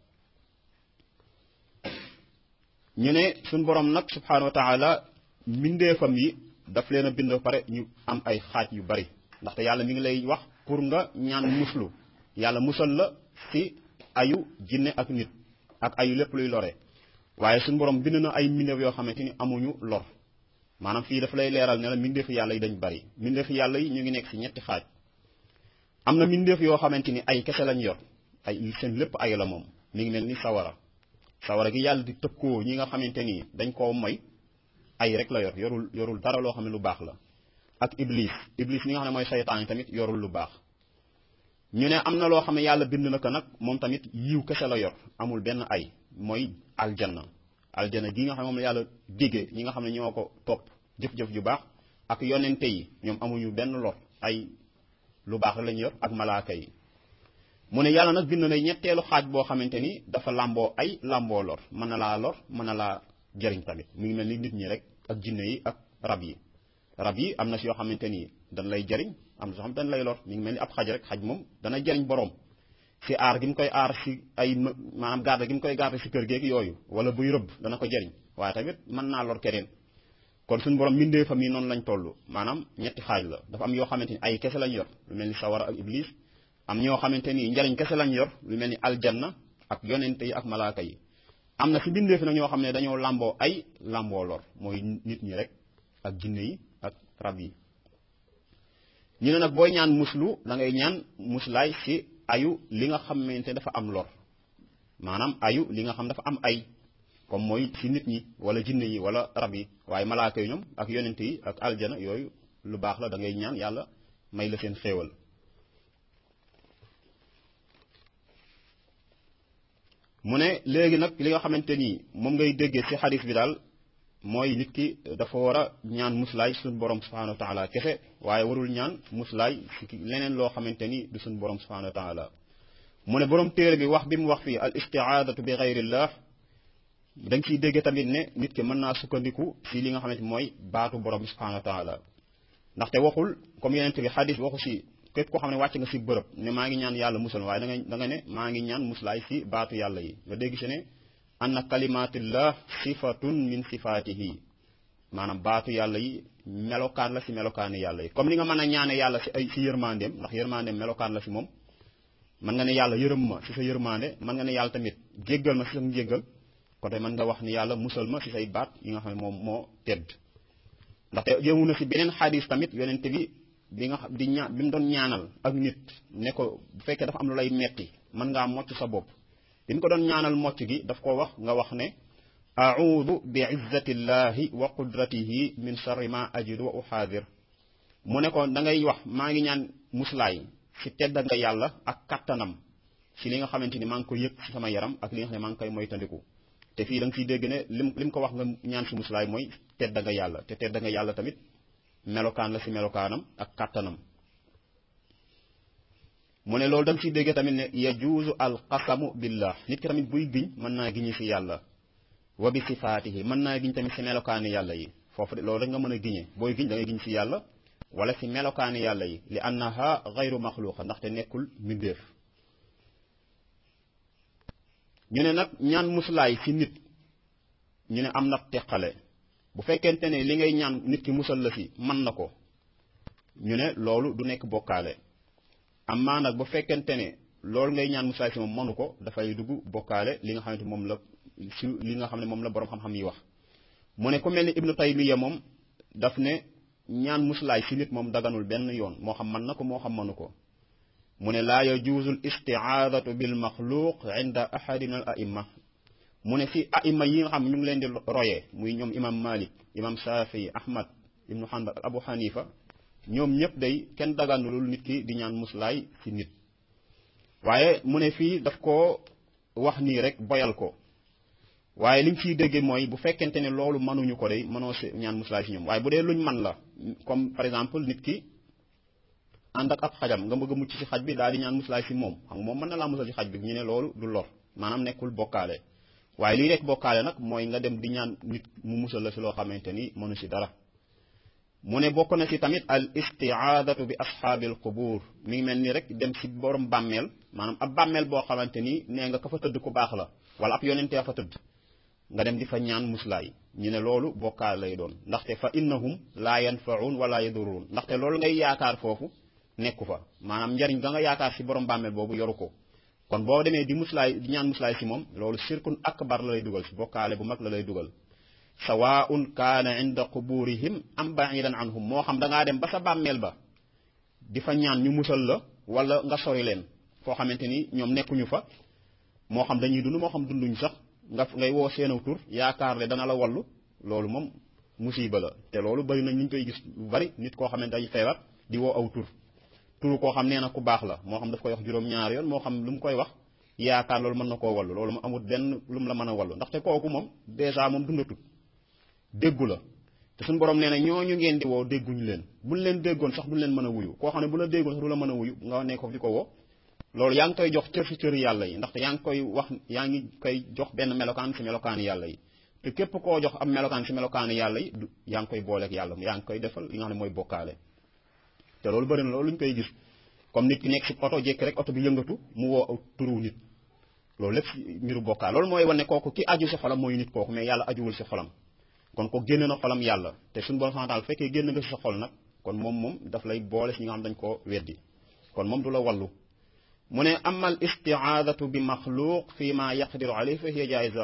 ñu ne suñu borom nag subhanahu wa taala mbindeefam yi daf leen a bind ba pare ñu am ay xaaj yu bari ndaxte yàlla mi ngi lay wax pour nga ñaan muslu yàlla musal la si ayu jinne ak nit ak ayu lépp luy lore waaye suñu borom bind na ay mbindeef yoo xamante ni amuñu lor maanaam fii daf lay leeral ne la mbindeefu yàlla yi dañ bari mbindeefu yàlla yi ñu ngi nekk si ñetti xaaj am na mbindeef yoo xamante ni ay kese lañ yor ay seen lépp ay la moom mi ngi mel ni sawara sawara gi yàlla di tëkkoo ñi nga xamante ni dañ koo moy ay rek la yor yorul yorul dara loo xam ne lu baax la ak iblis iblis ñi nga xam ne mooy saytaan tamit yorul lu baax ñu ne am na loo xam ne yàlla bind na ko nag moom tamit yiw kese la yor amul benn ay mooy aljanna aljanna gi nga xam ne moom la yàlla diggee ñi nga xam ne ñoo ko topp jëf-jëf ju baax ak yonente yi ñoom amuñu benn lor ay lu baax lañ yor ak malaaka yi mu ne yàlla nag bind na ñetteelu xaaj boo xamante ni dafa làmboo ay làmboo lor mën na laa lor mën na laa jëriñ tamit mu ngi mel ni nit ñi rek ak jinne yi ak rab yi rab yi am na si yoo xamante ni dañ lay jëriñ am na soo xam dañ lay lor mi ngi mel ni ab xaj rek xaj moom dana jëriñ borom si aar gi mu koy aar si ay maanaam garde gi mu koy garde si kër geeg yooyu wala buy rëbb dana ko jëriñ waaye tamit mën naa lor keneen kon suñu borom mbindee fa mi noonu lañ toll maanaam ñetti xaaj la dafa am yoo xamante ni ay kese lañ yor lu mel ni sawara ak iblis am ñoo xamante ni njariñ kese lañ yor lu mel ni aljanna ak yonente yi ak malaaka yi am na si bindeef nag ñoo xam ne dañoo làmboo ay làmboo lor mooy nit ñi rek ak jinne yi ak rab yi ñu ne nag booy ñaan muslu da ngay ñaan muslaay si ayu li nga xamante dafa am lor maanaam ayu li nga xam dafa am ay comme mooy si nit ñi wala jinne yi wala rab yi waaye malaaka yi ñoom ak yonente yi ak aljana yooyu lu baax la da ngay ñaan yàlla may la seen xéewal mu ne léegi nag li nga xamante ni moom ngay déggee ci xadis bi daal mooy nit ki dafa war a ñaan muslaay suñu borom subhanahu wa taala kese waaye warul ñaan muslaay si leneen loo xamante ni du suñu borom subhanahu wa taala mu ne borom téere bi wax bi mu wax fii al istiaadatu bi gayrillah da nga ciy dégg tamit ne nit ki mën naa sukkandiku si li nga xamante mooy baatu borom bi subhanahu wa taala ndaxte waxul comme yeneen bi xadis waxu si képp koo xam ne wàcc nga si bërëb ne maa ngi ñaan yàlla musal waaye da nga da nga ne maa ngi ñaan muslaay si baatu yàlla yi nga dégg si ne anna kalimatillah sifatun min sifatihi maanaam baatu yàlla yi melokaan la si melokaani yàlla yi comme ni nga mën a ñaane yàlla si ay si yërmandeem ndax yërmandeem melokaan la si moom mën nga ne yàlla yërëm ma si sa yërmande mën nga ne yàlla tamit jéggal ma si sa njéggal kon mën nga wax ni yàlla musal ma si say baat yi nga xam ne moom moo tedd ndaxte jëmu na si beneen xadis tamit yonente bi bi nga xam di ñaan bi mu doon ñaanal ak nit ne ko bu fekkee dafa am lu lay metti mën ngaa mocc sa bopp bi mu ko doon ñaanal mocc gi daf ko wax nga wax ne audu bi izzati llahi wa qudratihi min sharri ma ajidu wa uxaadir mu ne ko da ngay wax maa ngi ñaan muslaay si tedd nga yàlla ak kattanam si li nga xamante ni maa ngi koy yëg si sama yaram ak li nga xam ne maa ngi koy moytandiku te fii da nga siy dégg ne lim lim ko wax nga ñaan si muslaay mooy tedd nga yàlla te tedd nga yàlla tamit melokaan la si melokaanam ak kattanam mu ne loolu da nga siy dégg tamit ne yajuuzu al qasamu billah nit ki tamit buy giñ mën naa giñi si yàlla wa bi sifaatihi mën naa giñ tamit si melokaani yàlla yi foofu de loolu rek nga mën a giñe booy giñ da ngay giñ si yàlla wala si melokaani yàlla yi li annaha gayru maxluqa ndaxte nekkul mbindéef ñu ne nag ñaan muslaay si nit ñu ne am na teqale bu fekkente ne li ngay ñaan nit ki musal la si mën na ko ñu ne loolu du nekk bokkaale amaa nag bu fekkente ne loolu ngay ñaan muslaay si moom mënu ko dafay dugg bokkaale li nga xamante moom la si li nga xam ne moom la boroom xam-xam yi wax mu ne ku mel ni ibnu taymiya moom daf ne ñaan muslaay si nit moom daganul benn yoon moo xam mën na ko moo xam mënu ko mu ne laa yajuuzu l istiaadatu bil maxluuq inda ahadi min al aimma mu ne si aima yi nga xam ñu ngi leen di royee muy ñoom imam malik imam shafii ahmad ibnu hanbal abu hanifa ñoom ñëpp day kenn daganulul nit ki di ñaan muslaay si nit waaye mu ne fii daf ko wax nii rek boyal ko waaye liñ ciy déggee mooy bu fekkente ne loolu mënuñu ko day mënoo si ñaan muslaay si ñoom waaye bu dee luñ man la comme par exemple nit ki ànd ak ab xajam nga bëgg a mucc si xaj bi daal di ñaan muslaay si moom xam nga moom mën na laa musal si xaj bi ñu ne loolu du lor maanaam nekkul bokkaale waaye lii rek bokkaale nag mooy nga dem di ñaan nit mu musal la si loo xamante ni mënu si dara mu ne bokk na si tamit al istiaadatu bi ashaabil qubuur mi ngi mel ni rek dem si borom bàmmeel maanaam ab bàmmeel boo xamante ni nee nga ka fa tëdd ku baax la wala ab yonentee fa tëdd nga dem di fa ñaan muslaay ñu ne loolu bokkaale lay doon ndaxte fa innahum laa yanfaun wala yaduruun ndaxte loolu ngay yaakaar foofu nekku fa maanaam njariñ ga nga yaakaar si borom bàmmeel boobu yoru ko kon boo demee di muslaay di ñaan muslaay si moom loolu sirkun akbar la lay dugal si bokkaale bu mag la lay dugal sawaun kaana inda quburihim am baidan anhum moo xam da ngaa dem ba sa bàmmeel ba di fa ñaan ñu musal la wala nga sori leen foo xamante ni ñoom nekkuñu fa moo xam dañuy dund moo xam dunduñ sax nga ngay woo seenaw tur yaakaar le dana la wallu loolu moom musiba la te loolu bari nañ ñu koy gis lu bari nit koo xamante day feebar di woo aw tur turu koo xam nee na ku baax la moo xam daf koy wax juróom-ñaari yoon moo xam lu mu koy wax yaakaar loolu mën na koo wallu loolu mu amul benn lu mu la mën a wallu ndaxte kooku moom dèjà moom dundatut déggu la te suñu borom nee na ñooñu ngeen di woo dégguñu leen buñ leen déggoon sax duñ leen mën a wuyu koo xam ne bu la déggoon sax du la mën a wuyu nga ne ko di ko woo loolu yaa ngi koy jox cër si cër yàlla yi ndaxte yaa ngi koy wax yaa ngi koy jox benn melokaan si melokaani yàlla yi te képp koo jox am melokaan si melokaani yàlla yi yaa ngi koy booleeg yàlla yaa ngi koy defal li nga xam ne mooy bokkaale te loolu bëri na loolu lu ñu koy gis comme nit ki nekk si oto jékki rek oto bi yëngatu mu woo turu nit loolu lépp mbiru bokkaale loolu mooy wane kooku ki aju si xolam mooy nit kooku mais yàlla ajuwul si xolam kon ko génne na xolam yàlla te suñu borom santal fekkee génn nga si sa xol nag kon moom moom daf lay boole si ñi nga xam dañ koo weddi kon moom du la wallu mu ne amal istiaadatu bi maxluuq fi ma yaqdiru alayhi fa hiya jaiza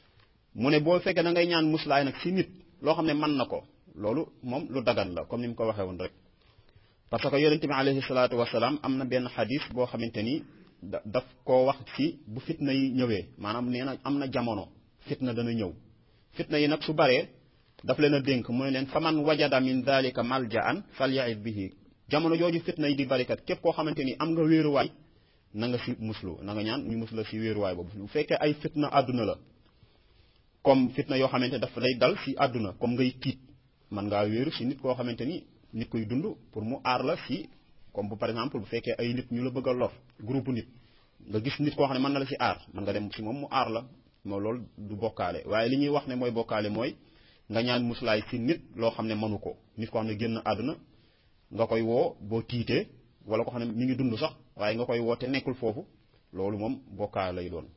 mu ne boo fekkee da ngay ñaan muslaay nag si nit loo xam ne mën na ko loolu moom lu dagan la comme ni mu ko waxee woon rek parce que yonente bi alayhi salaatu wasalaam am na benn xadis boo xamante ni da daf koo wax ci bu fitna yi ñëwee maanaam nee na am na jamono fitna dana ñëw fitna yi nag su baree daf leen a dénk mu ne leen faman wajada min dalika maljaan falyaid bihi jamono jooju fitna yi di barikat képp koo xamante ni am nga wéeruwaay na nga si muslu na nga ñaan ñu musla si wéeruwaay boobu bu fekkee ay fitna àdduna la comme fitna yoo xamante daf lay dal si àdduna comme ngay tiit man ngaa wéeru si nit koo xamante ni nit koy dund pour mu aar la si comme bu par exemple bu fekkee ay nit ñu la bëgg a lor groupe nit nga gis nit koo xam ne mën na la si aar mën nga dem si moom mu aar la moo loolu du bokkaale waaye li ñuy wax ne mooy bokkaale mooy nga ñaan muslaay si nit loo xam ne mënu ko nit koo xam ne génn àdduna nga koy woo boo tiitee wala ko xam ne mi ngi dund sax waaye nga koy woo te nekkul foofu loolu moom bokkaale lay doon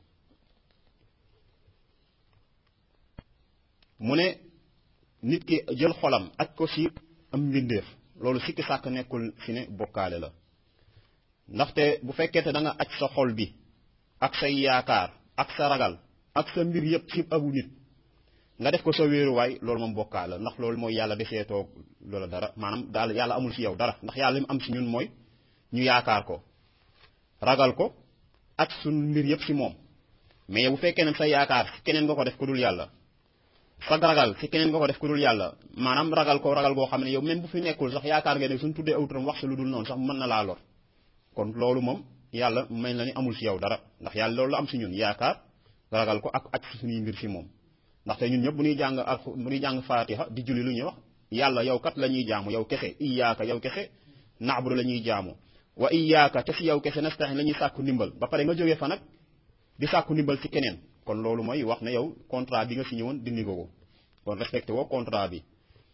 mu ne nit ki jël xolam aj ko si am mbindeef loolu sikki sàkk nekkul si ne bokkaale la ndaxte bu fekkee te da nga aj sa xol bi ak say yaakaar ak sa ragal ak sa mbir yëpp si abu nit nga def ko sa wéeruwaay loolu moom bokkaale la ndax loolu mooy yàlla defee toog loola dara maanaam daal yàlla amul si yow dara ndax yàlla li mu am si ñun mooy ñu yaakaar ko ragal ko ak suñ mbir yëpp si moom mais bu fekkee ne sa yaakaar si keneen nga ko def ku dul yàlla sa ragal si keneen nga ko def ku dul yàlla maanaam ragal ko ragal goo xam ne yow même bu fi nekkul sax yaakaar nga ne suñ tuddee aw turam wax si lu dul noonu sax mën na laa lor kon loolu moom yàlla mel na ni amul si yow dara ndax yàlla loolu la am si ñun yaakaar ragal ko ak ak suñuy mbir si moom ndaxte ñun ñëpp bu ñuy jàng ak bu ñuy jàng faatiha di julli lu ñuy wax yàlla yow kat la ñuy jaamu yow kese iyaaka yow kese naabudu la ñuy jaamu wa iyaaka te si yow kese nastahin la ñuy sàkku ndimbal ba pare nga jógee fa nag di sàkku ndimbal si keneen kon loolu mooy wax ne yow contrat bi nga signé woon dindi ko ko kon respecté woo contrat bi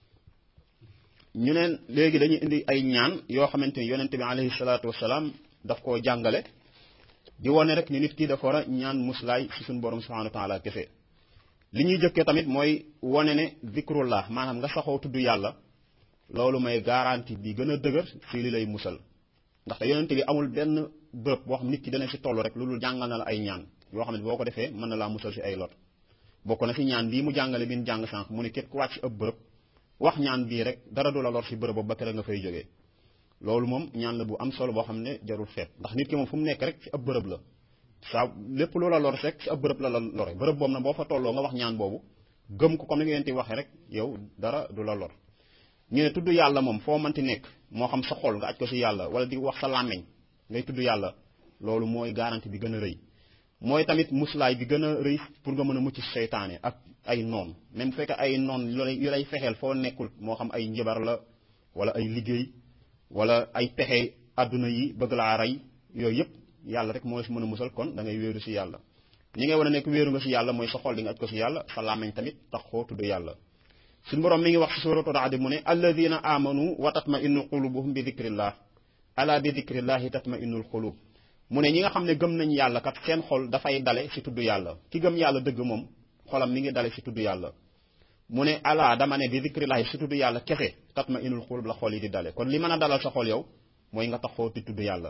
ñu neen léegi dañuy indi ay ñaan yoo xamante ni yonente bi alayhi salaatu wasalaam daf koo jàngale di wane rek ni nit ki dafa war a ñaan muslaay si suñu borom subhanahu wa taala kese li ñuy jëkkee tamit mooy wane ne zikrullah maanaam nga saxoo tudd yàlla loolu may garantie bi gën a dëgër si li lay musal ndaxte yonente bi amul benn bërëb boo xam nit ki dana si toll rek loolu jàngal na la ay ñaan yoo xam ne boo ko defee mën na laa musal si ay lot bokk na si ñaan bii mu jàngale bi ñu jàng sànq mu ne képp ku wàcc si ëpp bërëb wax ñaan bii rek dara du la lor si bërëb boobu ba kere nga fay jógee loolu moom ñaan la bu am solo boo xam ne jarul feet ndax nit ki moom fu mu nekk rek si ëpp bërëb la saa lépp loola lor rek si ëpp bërëb la la lore bërëb boobu nag boo fa tolloo nga wax ñaan boobu gëm ko comme ni ngeen di waxee rek yow dara du la lor ñu ne tudd yàlla moom foo mënti nekk moo xam sa xol nga aj ko si yàlla wala di wax sa làmmeñ ngay tudd yàlla loolu mooy garantie bi gën a rëy mooy tamit muslaay bi gën a rëy pour nga mën a mucc seytaane ak ay noon même bu fekkee ay noon yu lay fexeel foo nekkul moo xam ay njabar la wala ay liggéey wala ay pexe àdduna yi bëgg laa rey yooyu yëpp yàlla rek moo si mën a musal kon da ngay wéeru si yàlla ni ngay war a nekk wéeru nga si yàlla mooy sa xol di nga aj ko si yàlla sa làmmeñ tamit tax koo tudd yàlla suñu borom mi ngi wax si suratu Ra'd mu ne alladina amanu wa tatma innu qulubuhum bi dikrillah ala bi dikrillahi tatma innul qulub mu ne ñi nga xam ne gëm nañ yàlla kat seen xol dafay dale si tudd yàlla ki gëm yàlla dëgg moom xolam mi ngi dale si tudd yàlla mu ne ala dama ne bi dikrillahi si tudd yàlla kese tatma innul qulub la xol yi di dale kon li mën a dalal sa xol yow mooy nga taxoo di tudd yàlla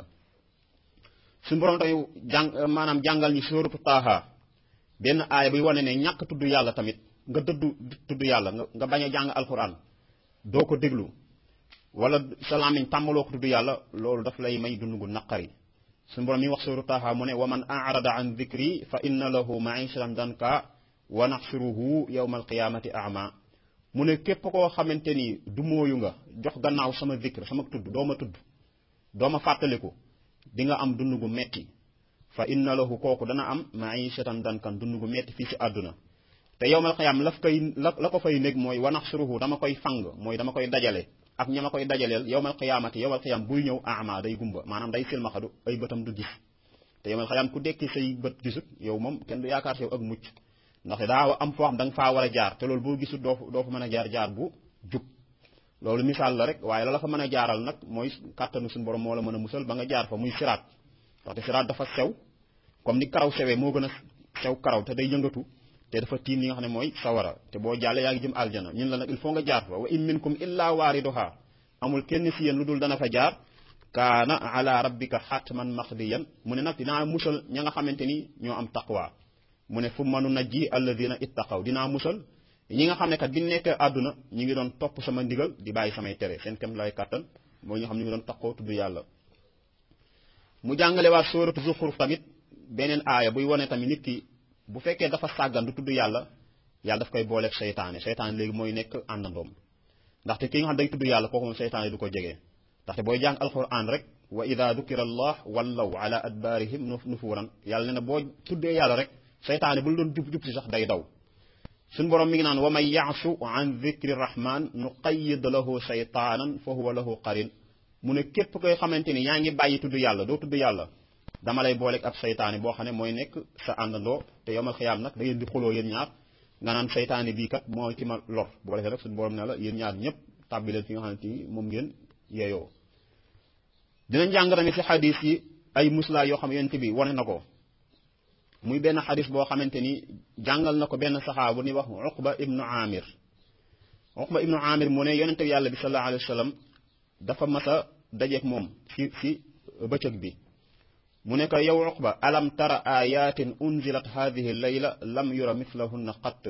suñu borom tey jàng maanaam jàngal ñi suratu Taaha benn aaya buy wane ne ñàkk tudd yàlla tamit nga dëddu tudd yàlla nga bañ a jàng alquran doo ko déglu wala sa làmmiñ tàmmaloo ko tudd yàlla loolu daf lay may dund gu naqari suñu borom mi wax suru Taaha mu ne wa man arada an dikri fa inna lahu maishatan danka wa naxsuruhu yawma alqiyamati ama mu ne képp koo xamante ni du mooyu nga jox gannaaw sama dikr sama tudd doo ma tudd doo ma fàttaliku di nga am dund gu metti fa inna lahu kooku dana am maishatan dankan dund gu metti fii si àdduna te yowmal xiyaam la koy la la ko fay nekk mooy wanax suruhu dama koy fang mooy dama koy dajale ak ña ma koy dajaleel yowmal xiyaamati yowmal xiyaam buy ñëw ama day gumba maanaam day silmaxadu ay bëtam du gis te yowmal xiyaam ku dekki say bët gisut yow moom kenn du yaakaar si yow ak mucc ndax daa am foo xam da nga faa war a jaar te loolu boo gisut doo doo fa mën a jaar jaar bu jub loolu misaal la rek waaye la la fa mën a jaaral nag mooy kàttanu suñu borom moo la mën a musal ba nga jaar fa muy siraat ndaxte siraat dafa sew comme ni karaw sewee moo gën a sew karaw te day yëngatu te dafa tiim li nga xam ne mooy sawara te boo jàllee yaa ngi jëm aljana ñun la nag il faut nga jaar fa wa in minkum illa waariduha amul kenn si yéen lu dul dana fa jaar kaana ala rabbika xatman maqdiyan mu ne nag dinaa musal ña nga xamante ni ñoo am taqwa mu ne fu manu najji alladina ittaqaw dinaa musal ñi nga xam ne kat bi nekkee àdduna ñi ngi doon topp sama ndigal di bàyyi samay tere seen kem lay kàttan mooy ñoo xam ne ñu ngi doon taqoo tudd yàlla mu jàngale waa sóoratu zuxruf tamit beneen aaya buy wane tamit nit ki bu fekkee dafa sàggan du tudd yàlla yàlla daf koy booleeg seytaane seytaane léegi mooy nekk àndandoom ndaxte ki nga xam day tudd yàlla kooku moom seytaane du ko jege ndaxte booy jàng alquran rek wa ida dukira allah wallaw ala adbaarihim nufuran yàlla ne na boo tuddee yàlla rek seytaane bu la doon jub jub si sax day daw suñ borom mi ngi naan wa man yaasu an dicri rahman nuqayyid lahu shaytaanan fa huwa lahu qarin mu ne képp koy xamante ni yaa ngi bàyyi tudd yàlla doo tudd yàlla dama lay booleeg ab saytaane boo xam ne mooy nekk sa àndandoo te yomal xiyaam nag da ngeen di xuloo yéen ñaar nga naan saytaane bii kat moo ci ma lor bu ko defee rek suñu borom ne la yéen ñaar ñëpp tàbbi leen fi nga xamante ni moom ngeen yeeyoo dinañ jàng tamit si xadis yi ay muslaa yoo xam yonent bi wane na ko muy benn xadis boo xamante ni jàngal na ko benn saxaabu ni wax uqba ibnu amir uqba ibnu amir mu ne yonent bi yàlla bi sallallahu alayhi wa sallam dafa mas a dajeeg moom si si bëccëg bi mu ne ko yow uqba alam tara ayatin unzilat hadihi layla lam yura mislahunna qatt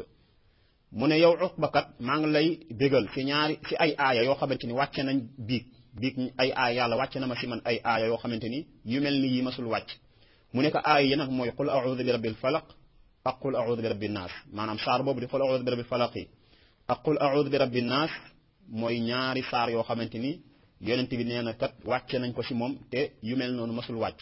mu ne yow uqba kat maa ngi lay bégal si ñaari si ay aaya yoo xamante ni wàcce nañ biig biig ay aaya yàlla wàcce na ma si man ay aaya yoo xamante ni yu mel ni yi masul wàcc mu ne ko aaya yi nag mooy qul a'udhu bi rabbil falaq ak qul a'udhu bi rabbin naas maanaam saar boobu di qul a'udhu bi rabbil falaq yi ak qul a'udhu bi rabbin naas mooy ñaari saar yoo xamante ni yonent bi nee na kat wàcce nañ ko si moom te yu mel noonu masul wàcc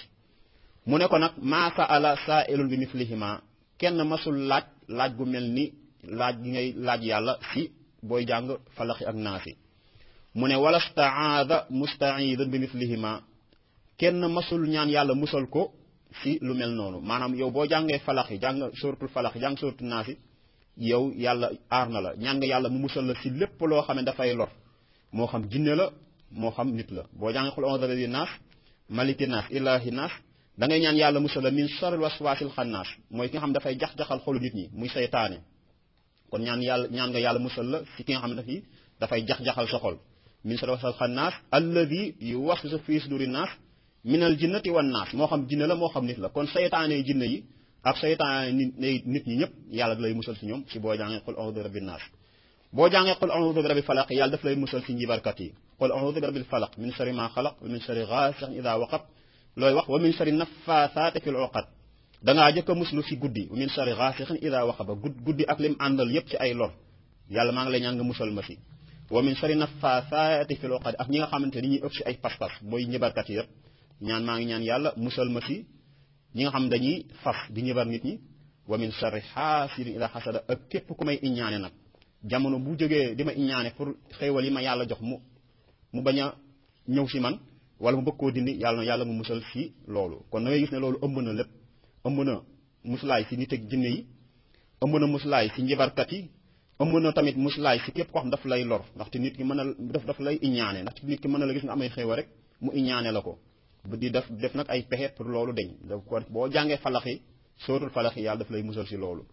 mu ne ko nag maa sa'ala saa'ilun bi mislihima kenn masul laaj laaj gu mel ni laaj gi ngay laaj yàlla si booy jàng falaxi ak naasi mu ne wala staada mustaidan bi mislihima kenn masul ñaan yàlla musal ko si lu mel noonu maanaam yow boo jàngee falaxi jàng suratul falaxi jàng suratul naasi yow yàlla aar na la ñaan nga yàlla mu musal la si lépp loo xam ne dafay lor moo xam jinne la moo xam nit la boo jàngee xul a'udhu bi naas maliki naas ilahi naas da ngay ñaan yàlla musal la min sharril waswasil xannaas mooy ki nga xam dafay jax-jaxal xolu nit ñi muy seytaane kon ñaan yàlla ñaan nga yàlla musal la si ki nga xam ne dafay dafay jax-jaxal sa xol min sharril waswasil xannaas alladi yuwaswisu fi suduri naas minal jinnati wan naas moo xam jinne la moo xam nit la kon seytaane jinne yi ak seytaane nit nit ñi ñëpp yàlla da lay musal si ñoom si boo jàngee qul a'udhu bi rabbin naas boo jàngee qul a'udhu bi rabbil falaq yàlla daf lay musal si njibarkat yi qul a'udhu bi rabbil falaq min sharri ma xalaq wa min sharri ghasiqin idha waqab looy wax wa min sharri naffaathaati fil uqad dangaa jëkk a muslu si guddi wa min sharri ghasiqin idha waqaba guddi ak lim àndal yépp ci ay lor yàlla maa ngi lay ñaan nga musal ma si wa min sharri naffaathaati fil uqad ak ñi nga xamante ni ñuy ëpp si ay pas-pas booy njibarkat yi yépp ñaan maa ngi ñaan yàlla musal ma si ñi nga xam dañuy fas di ñibar nit ñi wa min sharri xaasidin ida xasada ak képp ku may iññaane nag jamono bu jógee di ma iññaane pour xéewal yi ma yàlla jox mu mu bañ a ñëw si man wala mu bëgg koo dindi yàlla na yàlla mu musal si loolu kon da ngay gis ne loolu ëmb na lépp ëmb na muslaay si nit ak jinne yi ëmb na muslaay si njibarkat yi ëmb na tamit muslaay si képp koo xam daf lay lor ndaxte nit ki mën a daf daf lay iññaane ndaxte nit ki mën na la gis nga amay xéewal rek mu iññaane la ko bu di def def nag ay pexe pour loolu deñ da ko boo jàngee falax yi sóotul falax yi yàlla daf lay musal si loolu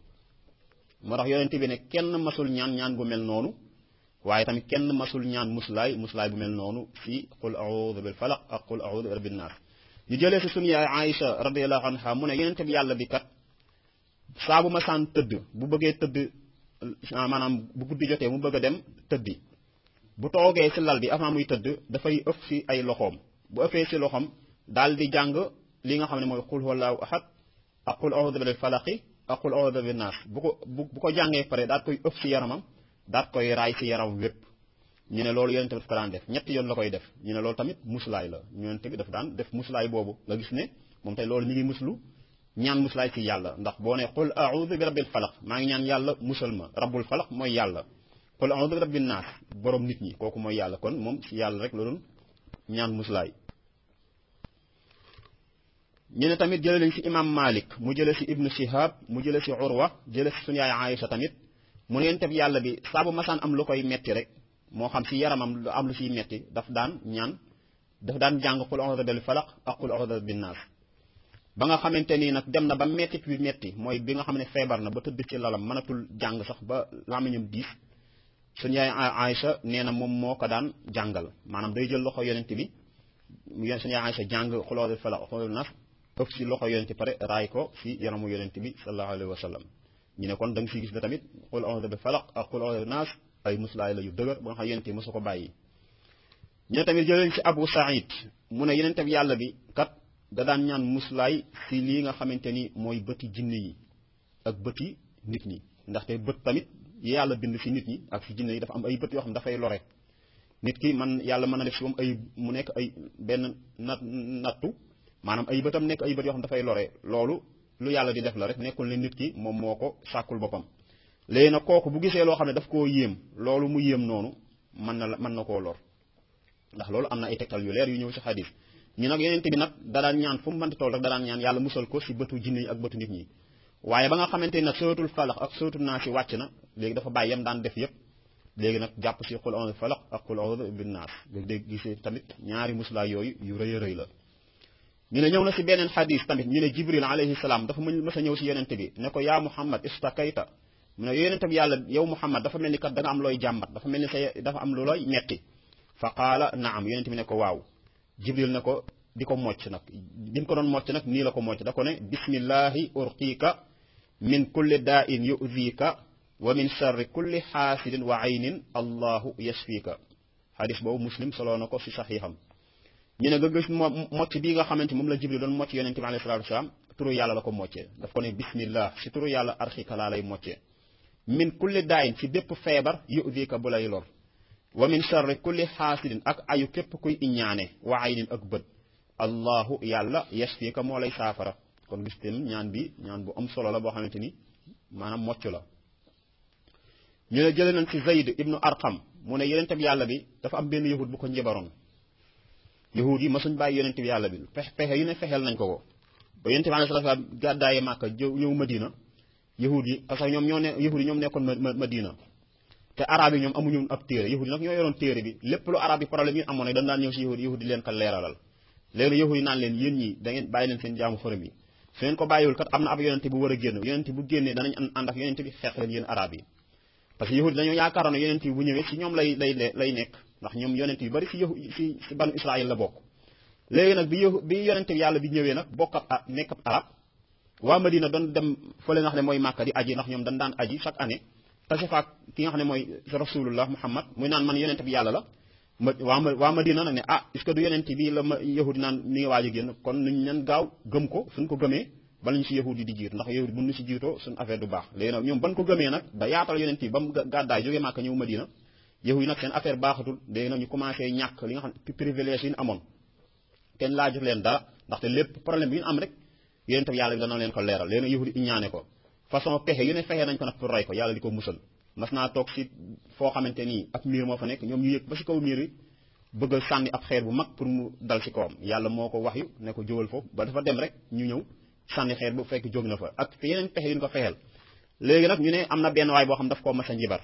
moo tax yonent bi ne kenn masul ñaan ñaan gu mel noonu waaye tamit kenn masul ñaan muslaay muslaay bu mel noonu si qul a'udhu bil falaq ak qul a'udhu bi rabbin naas ñu jëlee si sunu yaay Aïcha radiyallahu anha mu ne yonent bi yàlla bi kat saa bu ma saan tëdd bu bëggee tëdd maanaam bu guddi jotee mu bëgg a dem tëddi bu toogee si lal bi avant muy tëdd dafay ëf si ay loxoom bu ëffee si loxoom daal di jàng li nga xam ne mooy qul huwallahu ahad ak qul a'udhu bil falaqi ak qul a'udhu bin naas bu ko bu ko jàngee pare daal koy ëf si yaramam daal koy raay si yaram wépp ñu ne loolu yonent bi daf ko daan def ñetti yoon la koy def ñu ne loolu tamit muslaay la yonent bi daf daan def muslaay boobu nga gis ne moom tey loolu mi ngi muslu ñaan muslaay si yàlla ndax boo ne qul a'udhu bi rabbil falaq maa ngi ñaan yàlla musal ma rabbul falaq mooy yàlla qul a'udhu bi rabbin naas borom nit ñi kooku mooy yàlla kon moom si yàlla rek la doon ñaan muslaay ñu ne tamit jële nañ si imam malik mu jële si ibnu shihab mu jële si urwa jële si suñu yaay aïcha tamit mu ne yonent bi yàlla bi saabu masaan am lu koy metti rek moo xam si yaramam lu am lu siy metti daf daan ñaan daf daan jàng qul a'udhu bil falaq ak qul a'udhu bin naas ba nga xamante nii nag dem na ba metti bi metti mooy bi nga xam ne feebar na ba tëdd ci lalam mënatul jàng sax ba làmmiñam diis suñu yaay aïcha nee na moom moo ko daan jàngal maanaam day jël loxo yonent bi suñu yaay aïcha jàng qul a'udhu bil falaq qul naas ëpp si loxo yonent pare raay ko si yaramu yonent bi sallallahu alayhi wa sallam ñu ne kon da nga siy gis ne tamit qul a'udhu bi falaq ak qul a'udhu bi naas ay muslaay la yu dëgër ba nga xam yonent bi mosu ko bàyyi ñu ne tamit jëleen si Abu Saïd mu ne yonent bi yàlla bi kat da daan ñaan muslaay si lii nga xamante ni mooy bëti jinne yi ak bëti nit ñi ndaxte bët tamit yi yàlla bind si nit ñi ak si jinne yi dafa am ay bët yoo xam dafay lore nit ki man yàlla mën na def si moom ay mu nekk ay benn nat nattu maanaam ay bëtam nekk ay bët yoo xam dafay lore loolu lu yàlla di def la rek nekkul ne nit ki moom moo ko sàkkul boppam léegi nag kooku bu gisee loo xam ne daf koo yéem loolu mu yéem noonu mën na la mën na koo lor ndax loolu am na ay tegtal yu leer yu ñëw ci xadis ñu nag yonent bi nag da daan ñaan fu mu mënti toll rek da daan ñaan yàlla musal ko ci bëtu jinne yi ak bëtu nit ñi waaye ba nga xamante ni nag suratul falax ak suratul naas yi wàcc na léegi dafa bàyyi yam daan def yépp léegi nag jàpp ci qul a'udhu falaq ak qul a'udhu bin naas nga dégg gisee tamit ñaari muslaay yooyu yu rëy a rëy la ñu ne ñëw na ci beneen xadis tamit ñu ne jibril alayhi salaam dafa mën mës a ñëw ci yonent bi ne ko yaa muhammad istakayta mu ne yonent bi yàlla yow muhammad dafa mel ni kat da nga am looy jàmbat dafa mel ni sa dafa am lu looy metti fa qaala naam yonent bi ne ko waaw jibril ne ko di ko mocc nag bi mu ko doon mocc nag nii la ko mocc da ko ne bismillahi urqiika min kulli daa'in yu'dhiika wa min sharri kulli xaasidin wa aynin allahu yashfiika xadis boobu muslim soloo na ko ci saxiixam ñu ne nga gis mocc bii nga xamante moom la jibril doon mocc yonente bi alayhi salaatu wasalaam turu yàlla la ko moccee daf ko ne bismillah ci turu yàlla arxiika laa lay moccee min kulli daa'in ci bépp feebar yu'dhiika bu lay lor wa min sharri kulli xaasidin ak ayu képp kuy iñaane wa aynin ak bët allahu yàlla yashfiika moo lay saafara kon gis tamit ñaan bi ñaan bu am solo la boo xamante ni maanaam mocc la ñu ne jëlee nañ ci Zayd ibnu Arqam mu ne yonente bi yàlla bi dafa am benn yahud bu ko njabaroon yahud yi masuñ bàyyi yonente bi yàlla bi pexe pexe yu ne fexeel nañ ko ko ba yonente bi alayhi salaam gàddaaye Màkka ñëw Madina yahud yi parce que ñoom ñoo ne yahud yi ñoom nekkoon Madina te arab yi ñoom amuñu ab téere yahud yi nag ñoo yoroon téere bi lépp lu arab yi problème yi amoon ne dañ daan ñëw si yahud yahud yi leen ko leeralal léegi yahud yi naan leen yéen ñi da ngeen bàyyi leen seen jaamu xërëm yi su ngeen ko bàyyiwul kat am na ab yonente bu war a génn yonente bu génnee danañ ànd ak yonente bi xeex leen yéen arab yi parce que yahud dañoo yaakaaroon ne yonente bi bu ñëwee si ñoom lay lay lay nekk ndax ñoom yonente yu bari si yahu si si banu israil la bokk léegi nag bi yahu bi yonente bi yàlla bi ñëwee nag bokk ab nekk ab arab waa Madina doon dem fële nga xam ne mooy Màkka di aji ndax ñoom dañ daan aji chaque année tase faak ki nga xam ne mooy rasulullah muhammad muy naan man yonente bi yàlla la ma waa waa Madina nag ne ah est ce que du yonente bi la ma yahudi naan mi ngi waaj a génn kon nuñ nen gaaw gëm ko suñ ko gëmee bala ñu si yahudi di jiit ndax yahudi bu ñu si jiitoo suñ affaire du baax léegi nag ñoom ban ko gëmee nag ba yaatal yonente bi ba mu gàddaay jógee Màkka ñëw Madina yahudi nag seen affaire baaxatul léegi nag ñu commencé ñàkk li nga xam ne privilège yi ñu amoon kenn laajut leen dara ndaxte lépp problème bi ñu am rek yonente bi yàlla bi dana leen ko leeral léegi nag yahudi iñaane ko façon pexe yu ne fexe nañ ko nag pour rey ko yàlla di ko musal mas naa toog si foo xamante nii ab miir moo fa nekk ñoom ñu yëg ba si kaw miir yi bëgg a sànni ab xeer bu mag pour mu dal si kawam yàlla moo ko wax yu ne ko jógal foofu ba dafa dem rek ñu ñëw sànni xeer bu fekk jóg na fa ak yeneen pexe yu ñu ko fexeel léegi nag ñu ne am na benn waay boo xam daf koo mas a njibar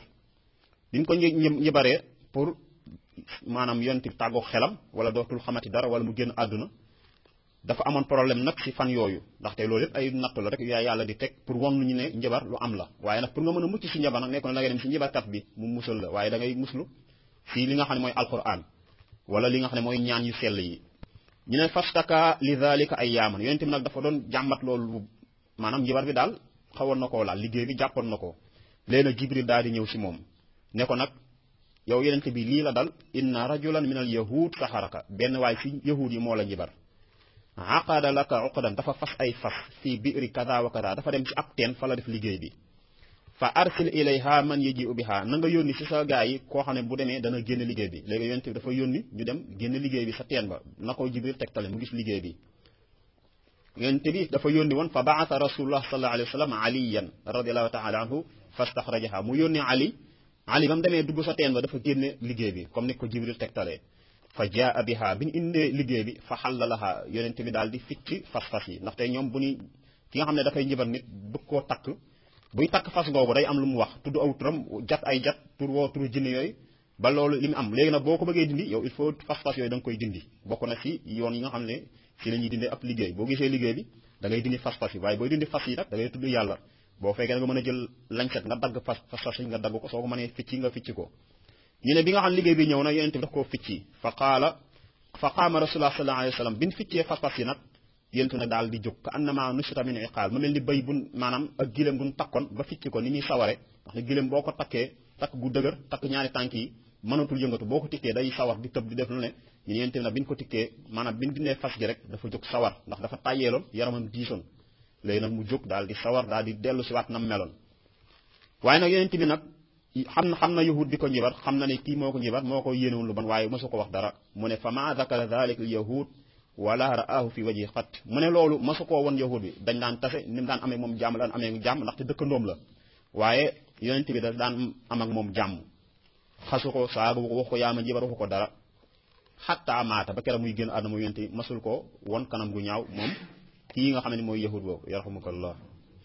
bi ñu ko njibaree pour maanaam yonti tàggoo xelam wala dootul xamati dara wala mu génn àdduna dafa amoon problème nag ci fan yooyu ndaxte loolu yëpp ay nattu la rek yaa yàlla di teg pour won ñu ne njabar lu am la waaye nag pour nga mën a mucc ci njabar nag nekkoon da ngay dem ci njabarkat bi mu musal la waaye da ngay muslu ci li nga xam ne mooy alquran wala li nga xam ne mooy ñaan yu sell yi ñu ne fastaka li dhalika ay yaaman yonent bi nag dafa doon jàmbat loolu maanaam njabar bi daal xawoon na koo laal liggéey bi jàppoon na ko léegi nag jibril daal di ñëw ci moom ne ko nag yow yonent bi lii la dal inna rajulan min al yahud saxaraka benn waay ci yahud yi moo la njabar aqada laka uqdan dafa fas ay fas fii biiri kada wa kada dafa dem ci ab teen fa la def liggéey bi fa arsil ilayha man yaji biha na nga yónni ci sa gaa yi koo xam ne bu demee dana génn liggéey bi léegi yonent bi dafa yónni ñu dem génn liggéey bi sa teen ba na ko jibril tegtale mu gis liggéey bi yonent bi dafa yónni woon fa baata rasulullah sallallahu alayhi wa sallam aliyan radiallahu taala anhu fastaxrajaha mu yónni ali ali ba mu demee dugg sa teen ba dafa génne liggéey bi comme ni ko jibril tegtalee fa jaa biha bi ñu indee liggéey bi fa xallalaha yonent bi daal di ficc fas-fas yi ndaxte ñoom bu ñuy ki nga xam ne dafay njibar nit bëgg koo takk buy takk fas googu day am lu mu wax tudd aw turam jat ay jat tur woo turu jinne yooyu ba loolu li mu am léegi nag boo ko bëggee dindi yow il faut fas-fas yooyu da nga koy dindi bokk na si yoon yi nga xam ne si la ñuy dindee ab liggéey boo gisee liggéey bi da ngay dindi fas-fas yi waaye booy dindi fas yi nag da ngay tudd yàlla boo fekkee nga mën a jël lañset nga dagg fas fas yi nga dagg ko soo ko mënee ficci nga ficci ko ñu ne bi nga xam liggéey bi ñëw na yonent bi daf koo ficci fa qaala fa qaama rasulullah sallallahu alayhi wa sallam bi ñu ficcee fas-fas yi nag yonent nag daal di jóg ka annama nusita min iqaal ma mel ni béy bun maanaam ak gileem gun takkoon ba ficci ko ni ñuy saware ndax ne gileem boo ko takkee takk gu dëgër takk ñaari tànk yi mënatul yëngatu boo ko tikkee day sawar di tëb di def lu ne ñu ne yonent nag bi ñu ko tikkee maanaam bi ñu dindee fas gi rek dafa jóg sawar ndax dafa tàyyeeloon yaramam diisoon léegi nag mu jóg daal di sawar daal di dellu si waat nam meloon waaye nag yonent bi nag xam na xam na yahud bi ko njibar xam na ne kii moo ko njibar moo ko yéenewul lu bon waaye mosu ko wax dara mu ne fa ma dakara dalik al yahud wala raahu fi waji xat mu ne loolu mosu koo won yahud bi dañ daan tase ni mu daan amee moom jàmm daan amee jàmm ndaxte dëkkandoom la waaye yonent bi da daan am ak moom jàmm xasu ko saagu ko wax ko yaama jibar waxu ko dara xatta maata ba keroog muy génn àdduna mu yonent bi masul ko won kanam gu ñaaw moom kii nga xam ne mooy yahud boobu yarhamukallah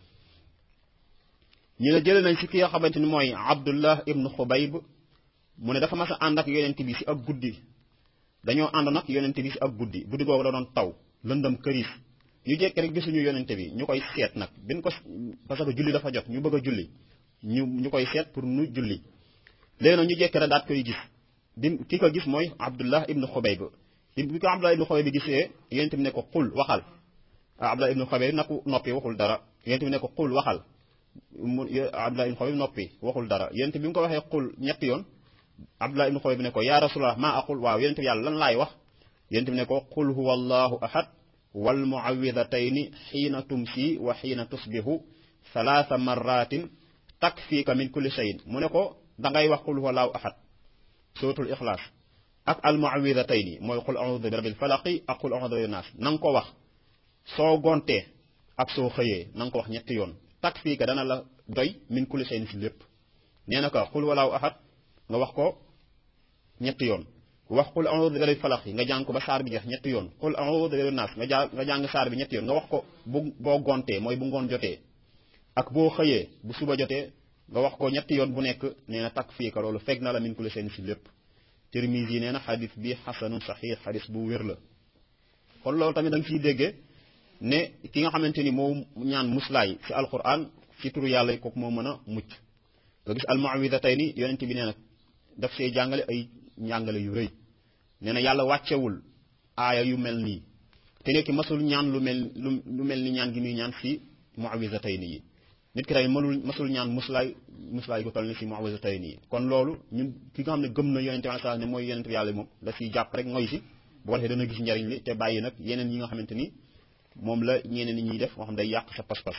ñu ne jëlee nañ si ki nga xamante ni mooy abdullah ibnu xubayb mu ne dafa mas a ànd ak yonent bi si ak guddi dañoo ànd nag yonent bi si ak guddi guddi googu da doon taw lëndëm këriis ñu jekk rek gisuñu yonent bi ñu koy seet nag bin ko parce que julli dafa jot ñu bëgg a julli ñu ñu koy seet pour nu julli léegi nag ñu jekk rek daat koy gis bi ki ko gis mooy abdullah ibnu xubayb bi ko abdullah ibnu xubayb bi gisee yonent bi ne ko xul waxal abdullah ibnu xubayb nag noppi waxul dara yonent bi ne ko xul waxal mu abdullah ibnu xubayb noppi waxul dara yonent bi mu ko waxee xul ñetti yoon abdullah ibnu xubayb bi ne ko yaa rasulallah maa aqul waaw yonent bi yàlla lan laay wax yonent bi ne ko qul huwa allahu ahad wal muawidatayni xiina tumsi wa xiina tusbihu salaasa marratin takfiika min kulli shayin mu ne ko dangay wax qul huwa allahu ahad suratul ixlaas ak al muawidatayni mooy qul audu bi rabbil falaqi ak qul audu bi naas na nga ko wax soo gontee ak soo xëyee na nga ko wax ñetti yoon takfiika dana la doy min kulli shayin si lépp nee na ko qul huwa allahu ahad nga wax ko ñetti yoon wax qul a'udhu bi rabbil falaq nga jàng ko ba saar bi jeex ñetti yoon qul a'udhu bi rabbin nas nga jàng nga jàng saar bi ñetti yoon nga wax ko bu boo gontee mooy bu ngoon jotee ak boo xëyee bu suba jotee nga wax ko ñetti yoon bu nekk nee na takk fii ka loolu fekk na la min kulli seen si lépp Tirmisi yi nee na xadis bi xasanun saxiix xadis bu wér la kon loolu tamit da nga ciy déggee ne ki nga xamante ni moo ñaan muslaay si alquran ci turu yàlla kooku moo mën a mucc nga gis almuawidatayni yonent bi nee na daf see jàngale ay njàngale yu rëy nee na yàlla wàccewul aaya yu mel nii te nekki masul ñaan lu mel lu mel ni ñaan gi muy ñaan si muawisatayni yi nit ki tamit mënul masul ñaan muslaay muslaay gu toll ni si muawisatayni yi kon loolu ñun ki nga xam ne gëm na yonente bi sallallahu ne mooy yonente bi yàlla moom da siy jàpp rek ngoy si bu ko defee dana gis njariñ li te bàyyi nag yeneen yi nga xamante ni moom la ñeneen ñi ñuy def moo xam day yàq sa pas-pas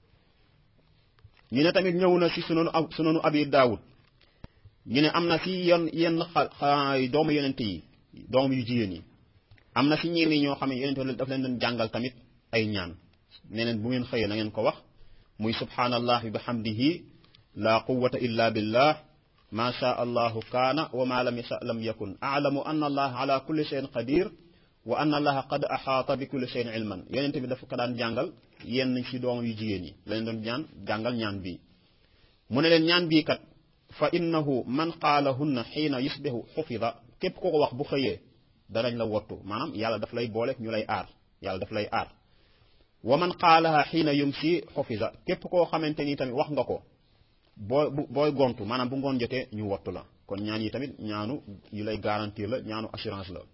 ñu ne tamit ñëw na si sunanu sunanu abi daawud ñu ne am na si yenn yenn xa doomu yonent yi doom yu jigéen yi am na si ñenn ñoo xam ne yonent daf leen doon jàngal tamit ay ñaan nee neen bu ngeen xëyee na ngeen ko wax muy subhanallah bi bihamdihi la quwwata illa billah ma sha allahu kaana wa ma lam yasha lam yakun a'lamu anna allah ala kulli shay'in qadir wa anna allaha qad ahaata bi kulli shay'in ilman yonent bi dafa ko daan jàngal yenn si doom yu jigéen yi la leen doon ñaan jàngal ñaan bii mu ne leen ñaan bii kat fa innahu man qaalahunna xiina yusbihu xufida képp ko ko wax bu xëyee danañ la wottu maanaam yàlla daf lay boole ñu lay aar yàlla daf lay aar wa man qaalaha xiina yumsi xufida képp koo xamante ni tamit wax nga ko boo booy gontu maanaam bu ngoon jotee ñu wottu la kon ñaan yi tamit ñaanu yu lay garantir la ñaanu assurance la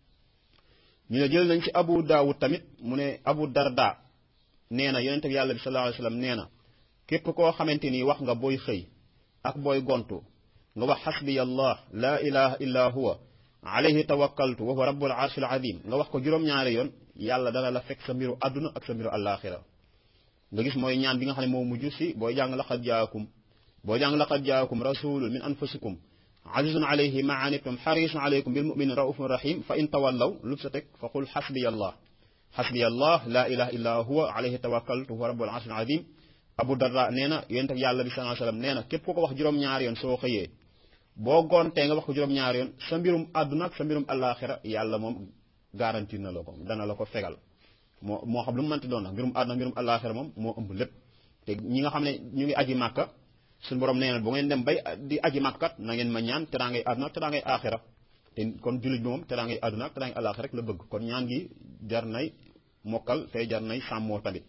ñu ne jël nañ ci abu daawud tamit mu ne abu darda nee na yonente bi yàlla bi sallallahu alayhi wasallam nee na képp koo xamante ni wax nga booy xëy ak booy gontu nga wax xasbiya allah la ilaha illa huwa alayhi tawakkaltu wa huwa rabbul arshil azim nga wax ko juróom-ñaari yoon yàlla dana la fekk sa mbiru àdduna ak sa mbiru àllaaxira nga gis mooy ñaan bi nga xam ne moo mujj si booy jàng laqad jaakum booy jàng laqad jaakum rasulun min anfusikum azizun alayhi ma anittum xarisun alaykum bil muminin raufun rahim fa in tawallaw lu sa teg fa qul xasbiya allah xasbiya allah la ilaha illa huwa alayhi tawakkaltu wa huwa rabbul arshil azim abu darda nee na yonent ak yàlla bi sallallahu alayhi wasallam nee na képp ku ko wax juróom-ñaari yoon soo xëyee boo goontee nga wax ko juróom-ñaari yoon sa mbirum àdduna ak sa mbirum àllaaxira yàlla moom garantir na la ko dana la ko fegal moo moo xam lu mu mënti doon nag mbirum àdduna mbirum àllaaxira moom moo ëmb lépp te ñi nga xam ne ñu ngi aji màkka suñu borom nee na bu ngeen dem bay di aji màkkat na ngeen ma ñaan te daa ngay àdduna te daa ngay aaxira te kon jullit bi moom te daa ngay àdduna te daa ngay àllaaxira rek la bëgg kon ñaan gi jar nay mokkal te jar nay sàmmoo tamit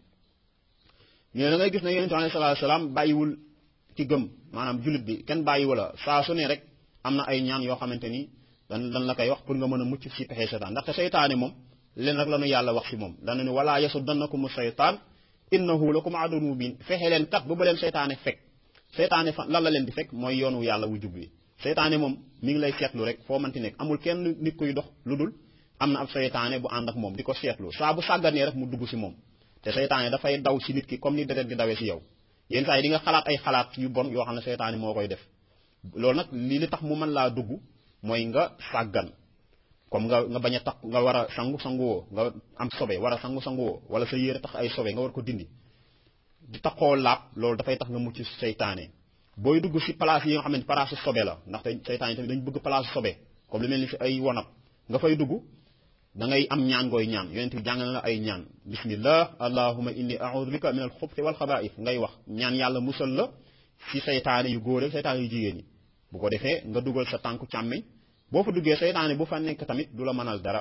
ñu ne da ngay gis ne yonente alayhi salaatu salaam bàyyiwul ci gëm maanaam jullit bi kenn bàyyiwula saa su ne rek am na ay ñaan yoo xamante ni dan dan la koy wax pour nga mën a mucc si pexe seytaan ndaxte seytaane moom leen rek la nu yàlla wax si moom dana ni wala yasuddannakumu seytaan innahu lakum aduwwun mubin fexe leen kat bu ba leen seytaane fekk seytaane fa lan la leen di fekk mooy yoonu yàlla wu jub wi seytaane moom mi ngi lay seetlu rek foo mënti nekk amul kenn nit kuy dox lu dul am na ab seytaane bu ànd ak moom di ko seetlu saa bu sàgganee rek mu dugg si moom te seytaane dafay daw si nit ki comme ni deret di dawee si yow yenn saa yi di nga xalaat ay xalaat yu bon yoo xam ne seytaane moo koy def loolu nag lii li tax mu mën laa dugg mooy nga sàggan comme nga nga bañ a tax nga war a sangu sanguwoo nga am sobe war a sangu sanguwoo wala sa yére tax ay sobe nga war ko dindi di taxoo laab loolu dafay tax nga mucc seytaane booy dugg si place yi nga xam ne place sobe la ndaxte seytaan yi tamit dañu bëgg place sobe comme lu mel ni fi ay wanab nga fay dugg da ngay am ñaan gooy ñaan yonent bi jàngal la ay ñaan bismillah allahuma inni a'udhu bika min al xubti wal xabaa'is ngay wax ñaan yàlla musal la si seytaane yu góor ak seytaane yu jigéen yi bu ko defee nga dugal sa tànku càmmiñ boo fa duggee seytaane bu fa nekk tamit du la mënal dara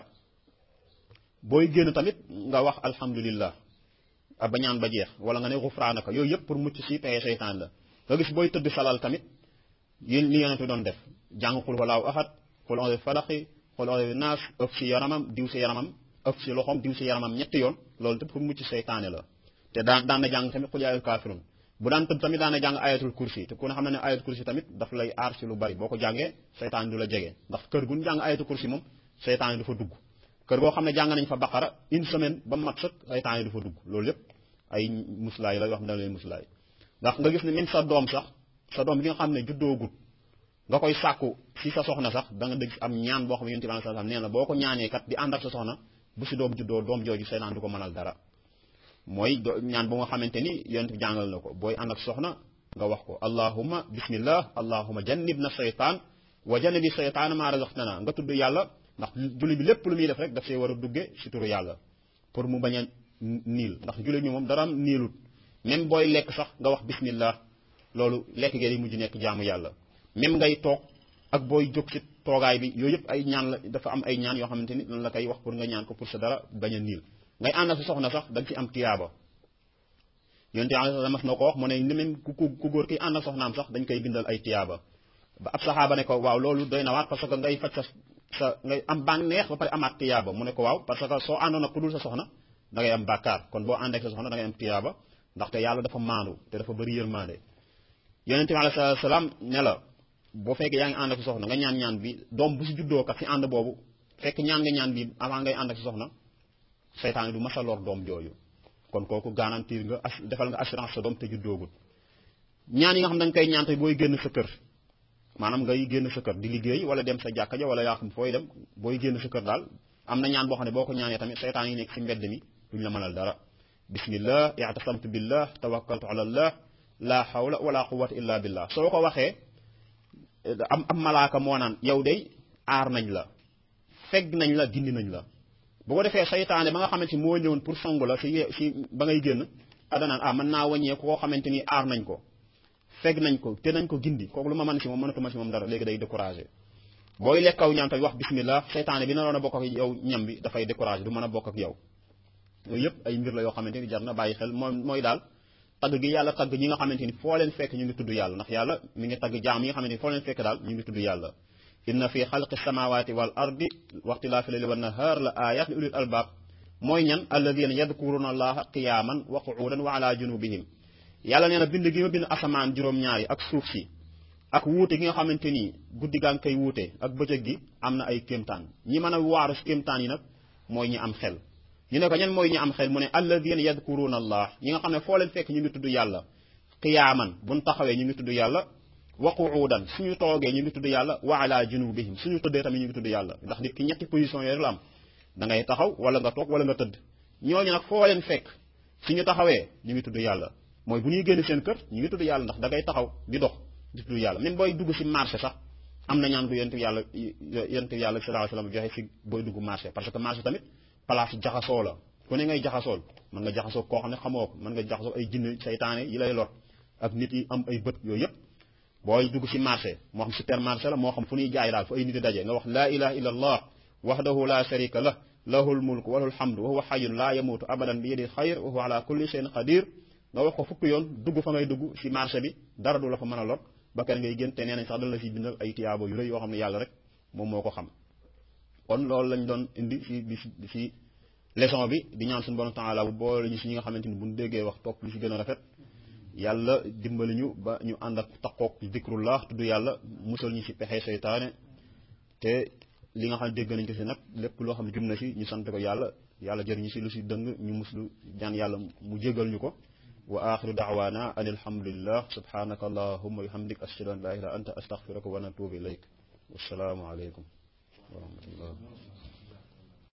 booy génn tamit nga wax alhamdulillah a ba ñaan ba jeex wala nga ne xufraanaka yooyu yëpp pour mucc si pexe seytaan la nga gis booy tëdd salal tamit yéen li yonent bi doon def jàng xul walaaw ahad xul onze falaxi xul onze naas ëf si yaramam diw si yaramam ëf si loxoom diw si yaramam ñetti yoon loolu tamit pour mucc seytaane la te daan daan na jàng tamit xul yaayul kaafirun bu daan tëdd tamit daan na jàng ayatul kursi te ku ne xam ne ne ayatul kursi tamit daf lay aar si lu bari boo ko jàngee seytaane du la jege ndax kër gu ñu jàng ayatul kursi moom seytaane du fa dugg kër goo xam ne jàng nañ fa baqara une semaine ba mat sëkk seytaane du fa dugg loolu yépp ay muslaay la yoo xam ne dana leen muslaay ndax nga gis ne même sa doom sax sa doom bi nga xam ne juddoogut nga koy sàkku si sa soxna sax da nga dégg am ñaan boo xam ne yonent bi sallallahu alayhi wasallam nee na boo ko ñaanee kat di ànd ak sa soxna bu si doom juddoo doom jooju seytaan du ko mënal dara mooy ñaan bu nga xamante ni yonent bi jàngal na ko booy ànd ak soxna nga wax ko allahumma bismillah allahumma jannib na seytaan wa jannibi seytaan maa razaqtana nga tudd yàlla ndax julli bi lépp lu muy def rek daf see war a dugge si turu yàlla pour mu bañ a niil ndax julli bi moom dara niilut même booy lekk sax nga wax bismillah loolu lekk gee di mujj nekk jaamu yàlla même ngay toog ak booy jóg ci toogaay bi yooyu yëpp ay ñaan la dafa am ay ñaan yoo xamante ni lan la koy wax pour nga ñaan ko pour sa dara bañ a niil ngay ànd ak sa soxna sax da nga ci am tiyaaba yonte yàlla mas na ko wax mu ne ni même ku ku góor ki ànd ak soxnaam sax dañ koy bindal ay tiyaaba ba ab saxaaba ne ko waaw loolu doy na waat parce que ngay faj sa sa ngay am bànneex ba pare amaat tiyaaba mu ne ko waaw parce que soo àndoon ak ku dul sa soxna da ngay am bàkkaar kon boo ànd ak sa soxna da ngay am tiyaaba ndaxte yàlla dafa maandu te dafa bëri yërmande yonente bi alayhi salaam ne la boo fekkee yaa ngi ànd ak sa soxna nga ñaan ñaan bi doom bu si juddoo kat si ànd boobu fekk ñaan nga ñaan bi avant ngay ànd ak sa soxna seytaan du masa lor doom jooju kon kooku garantir nga defal nga assurance sa doom te juddoogul ñaan yi nga xam dañ koy ñaan te booy génn sa kër maanaam ngay génn sa kër di liggéey wala dem sa jàkka ja wala yaa xam fooy dem booy génn sa kër daal am na ñaan boo xam ne boo ko ñaanee tamit seytaan yi nekk si mbedd mi duñ la mënal dara bismillah i'tasamtu billah tawakkaltu ala allah la hawla wala quwwata illa billah soo ko waxee am am malaaka moo naan yow day aar nañ la fegg nañ la dindi nañ la bu ko defee saytaane ba nga xamante ni moo ñëwoon pour song la si si ba ngay génn adanaan ah mën naa wàññee koo xamante ni aar nañ ko fegg nañ ko te nañ ko gindi kooku lu ma mën si moom mënatuma si moom dara léegi day découragé booy lekkaw ñaan tamit wax bismillah saytaane bi naroon a bokk ak yow ñam bi dafay découragé du mën a bokk ak yow yooyu yëpp ay mbir la yoo xamante ni jar na bàyyi xel moom mooy daal tagg gi yàlla tagg ñi nga xamante ni foo leen fekk ñu ngi tudd yàlla ndax yàlla mi ngi tagg jaam yi nga xamante ni foo leen fekk daal ñu ngi tudd yàlla inna fi xalqi samawati wal ardi waxtilaafi layli wan nahaar la ayat li ulil albaab mooy ñan alladina yadkuruna allaha qiyaman wa qu'udan wa ala junubihim yàlla nee na bind gi ma bind asamaan juróom-ñaari ak suuf si ak wuute gi nga xamante ni guddi gaa ngi koy wuute ak bëccëg gi am na ay kéemtaan ñi mën a waaru si kéemtaan yi nag mooy ñi am xel ñu ne ko ñan mooy ñi am xel mu ne alladina yadkuruna allah ñi nga xam ne foo leen fekk ñu ngi tudd yàlla qiyaaman buñ taxawee ñu ngi tudd yàlla wa qu'udan suñu toogee ñu ngi tudd yàlla wa ala junubihim suñu tëddee tamit ñu ngi tudd yàlla ndax nit ki ñetti position yooyu la am da ngay taxaw wala nga toog wala nga tëdd ñooñu nag foo leen fekk suñu taxawee ñu ngi tudd yàlla mooy bu ñuy génn seen kër ñu ngi tudd yàlla ndax da ngay taxaw di dox di tudd yàlla même booy dugg si marché sax am na ñaan ko yonent yàlla yonent yàlla sallallahu alayhi wasallam joxe si booy dugg marché parce que marché tamit place jaxasoo la ku ne ngay jaxasool mën nga jaxasoo koo xam ne xamoo ko mën nga jaxasoo ay jinne saytaane yi lay lor ak nit yi am ay bët yooyu yëpp booy dugg si marché moo xam supermarché la moo xam fu ñuy jaay daal fu ay nit di daje nga wax laa ilaha illa allah wahdahu la sharika lah lahul mulku wa lahul hamdu wa huwa hayyun la yamutu abadan bi yadihi xayr wa huwa ala kulli shay'in qadir nga wax ko fukki yoon dugg fa ngay dugg si marché bi dara du la fa mën a lor ba kenn ngay gën te nee nañ sax dañ la si bindal ay tiyaabo yu rëy yoo xam ne yàlla rek moom moo ko xam kon loolu lañ doon indi si di si leçon bi di ñaan suñu borom taala bu boole ñu si ñi nga xamante ni buñ déggee wax topp li si gën a rafet yàlla dimbali ñu ba ñu ànd ak taqoog zikrullah tudd yàlla musal ñu si pexe seytaane te li nga xam ne dégg nañ ko si nag lépp loo xam ne jum na si ñu sant ko yàlla yàlla jër ñu si lu si dëng ñu muslu ñaan yàlla mu jégal ñu ko wa axiru daawaana an alhamdulillah subhanaka allahumma wa bihamdik ashhadu an la ilaha anta astaghfiruka wa natubu ilayk wassalaamu aleykum wa rahmatullah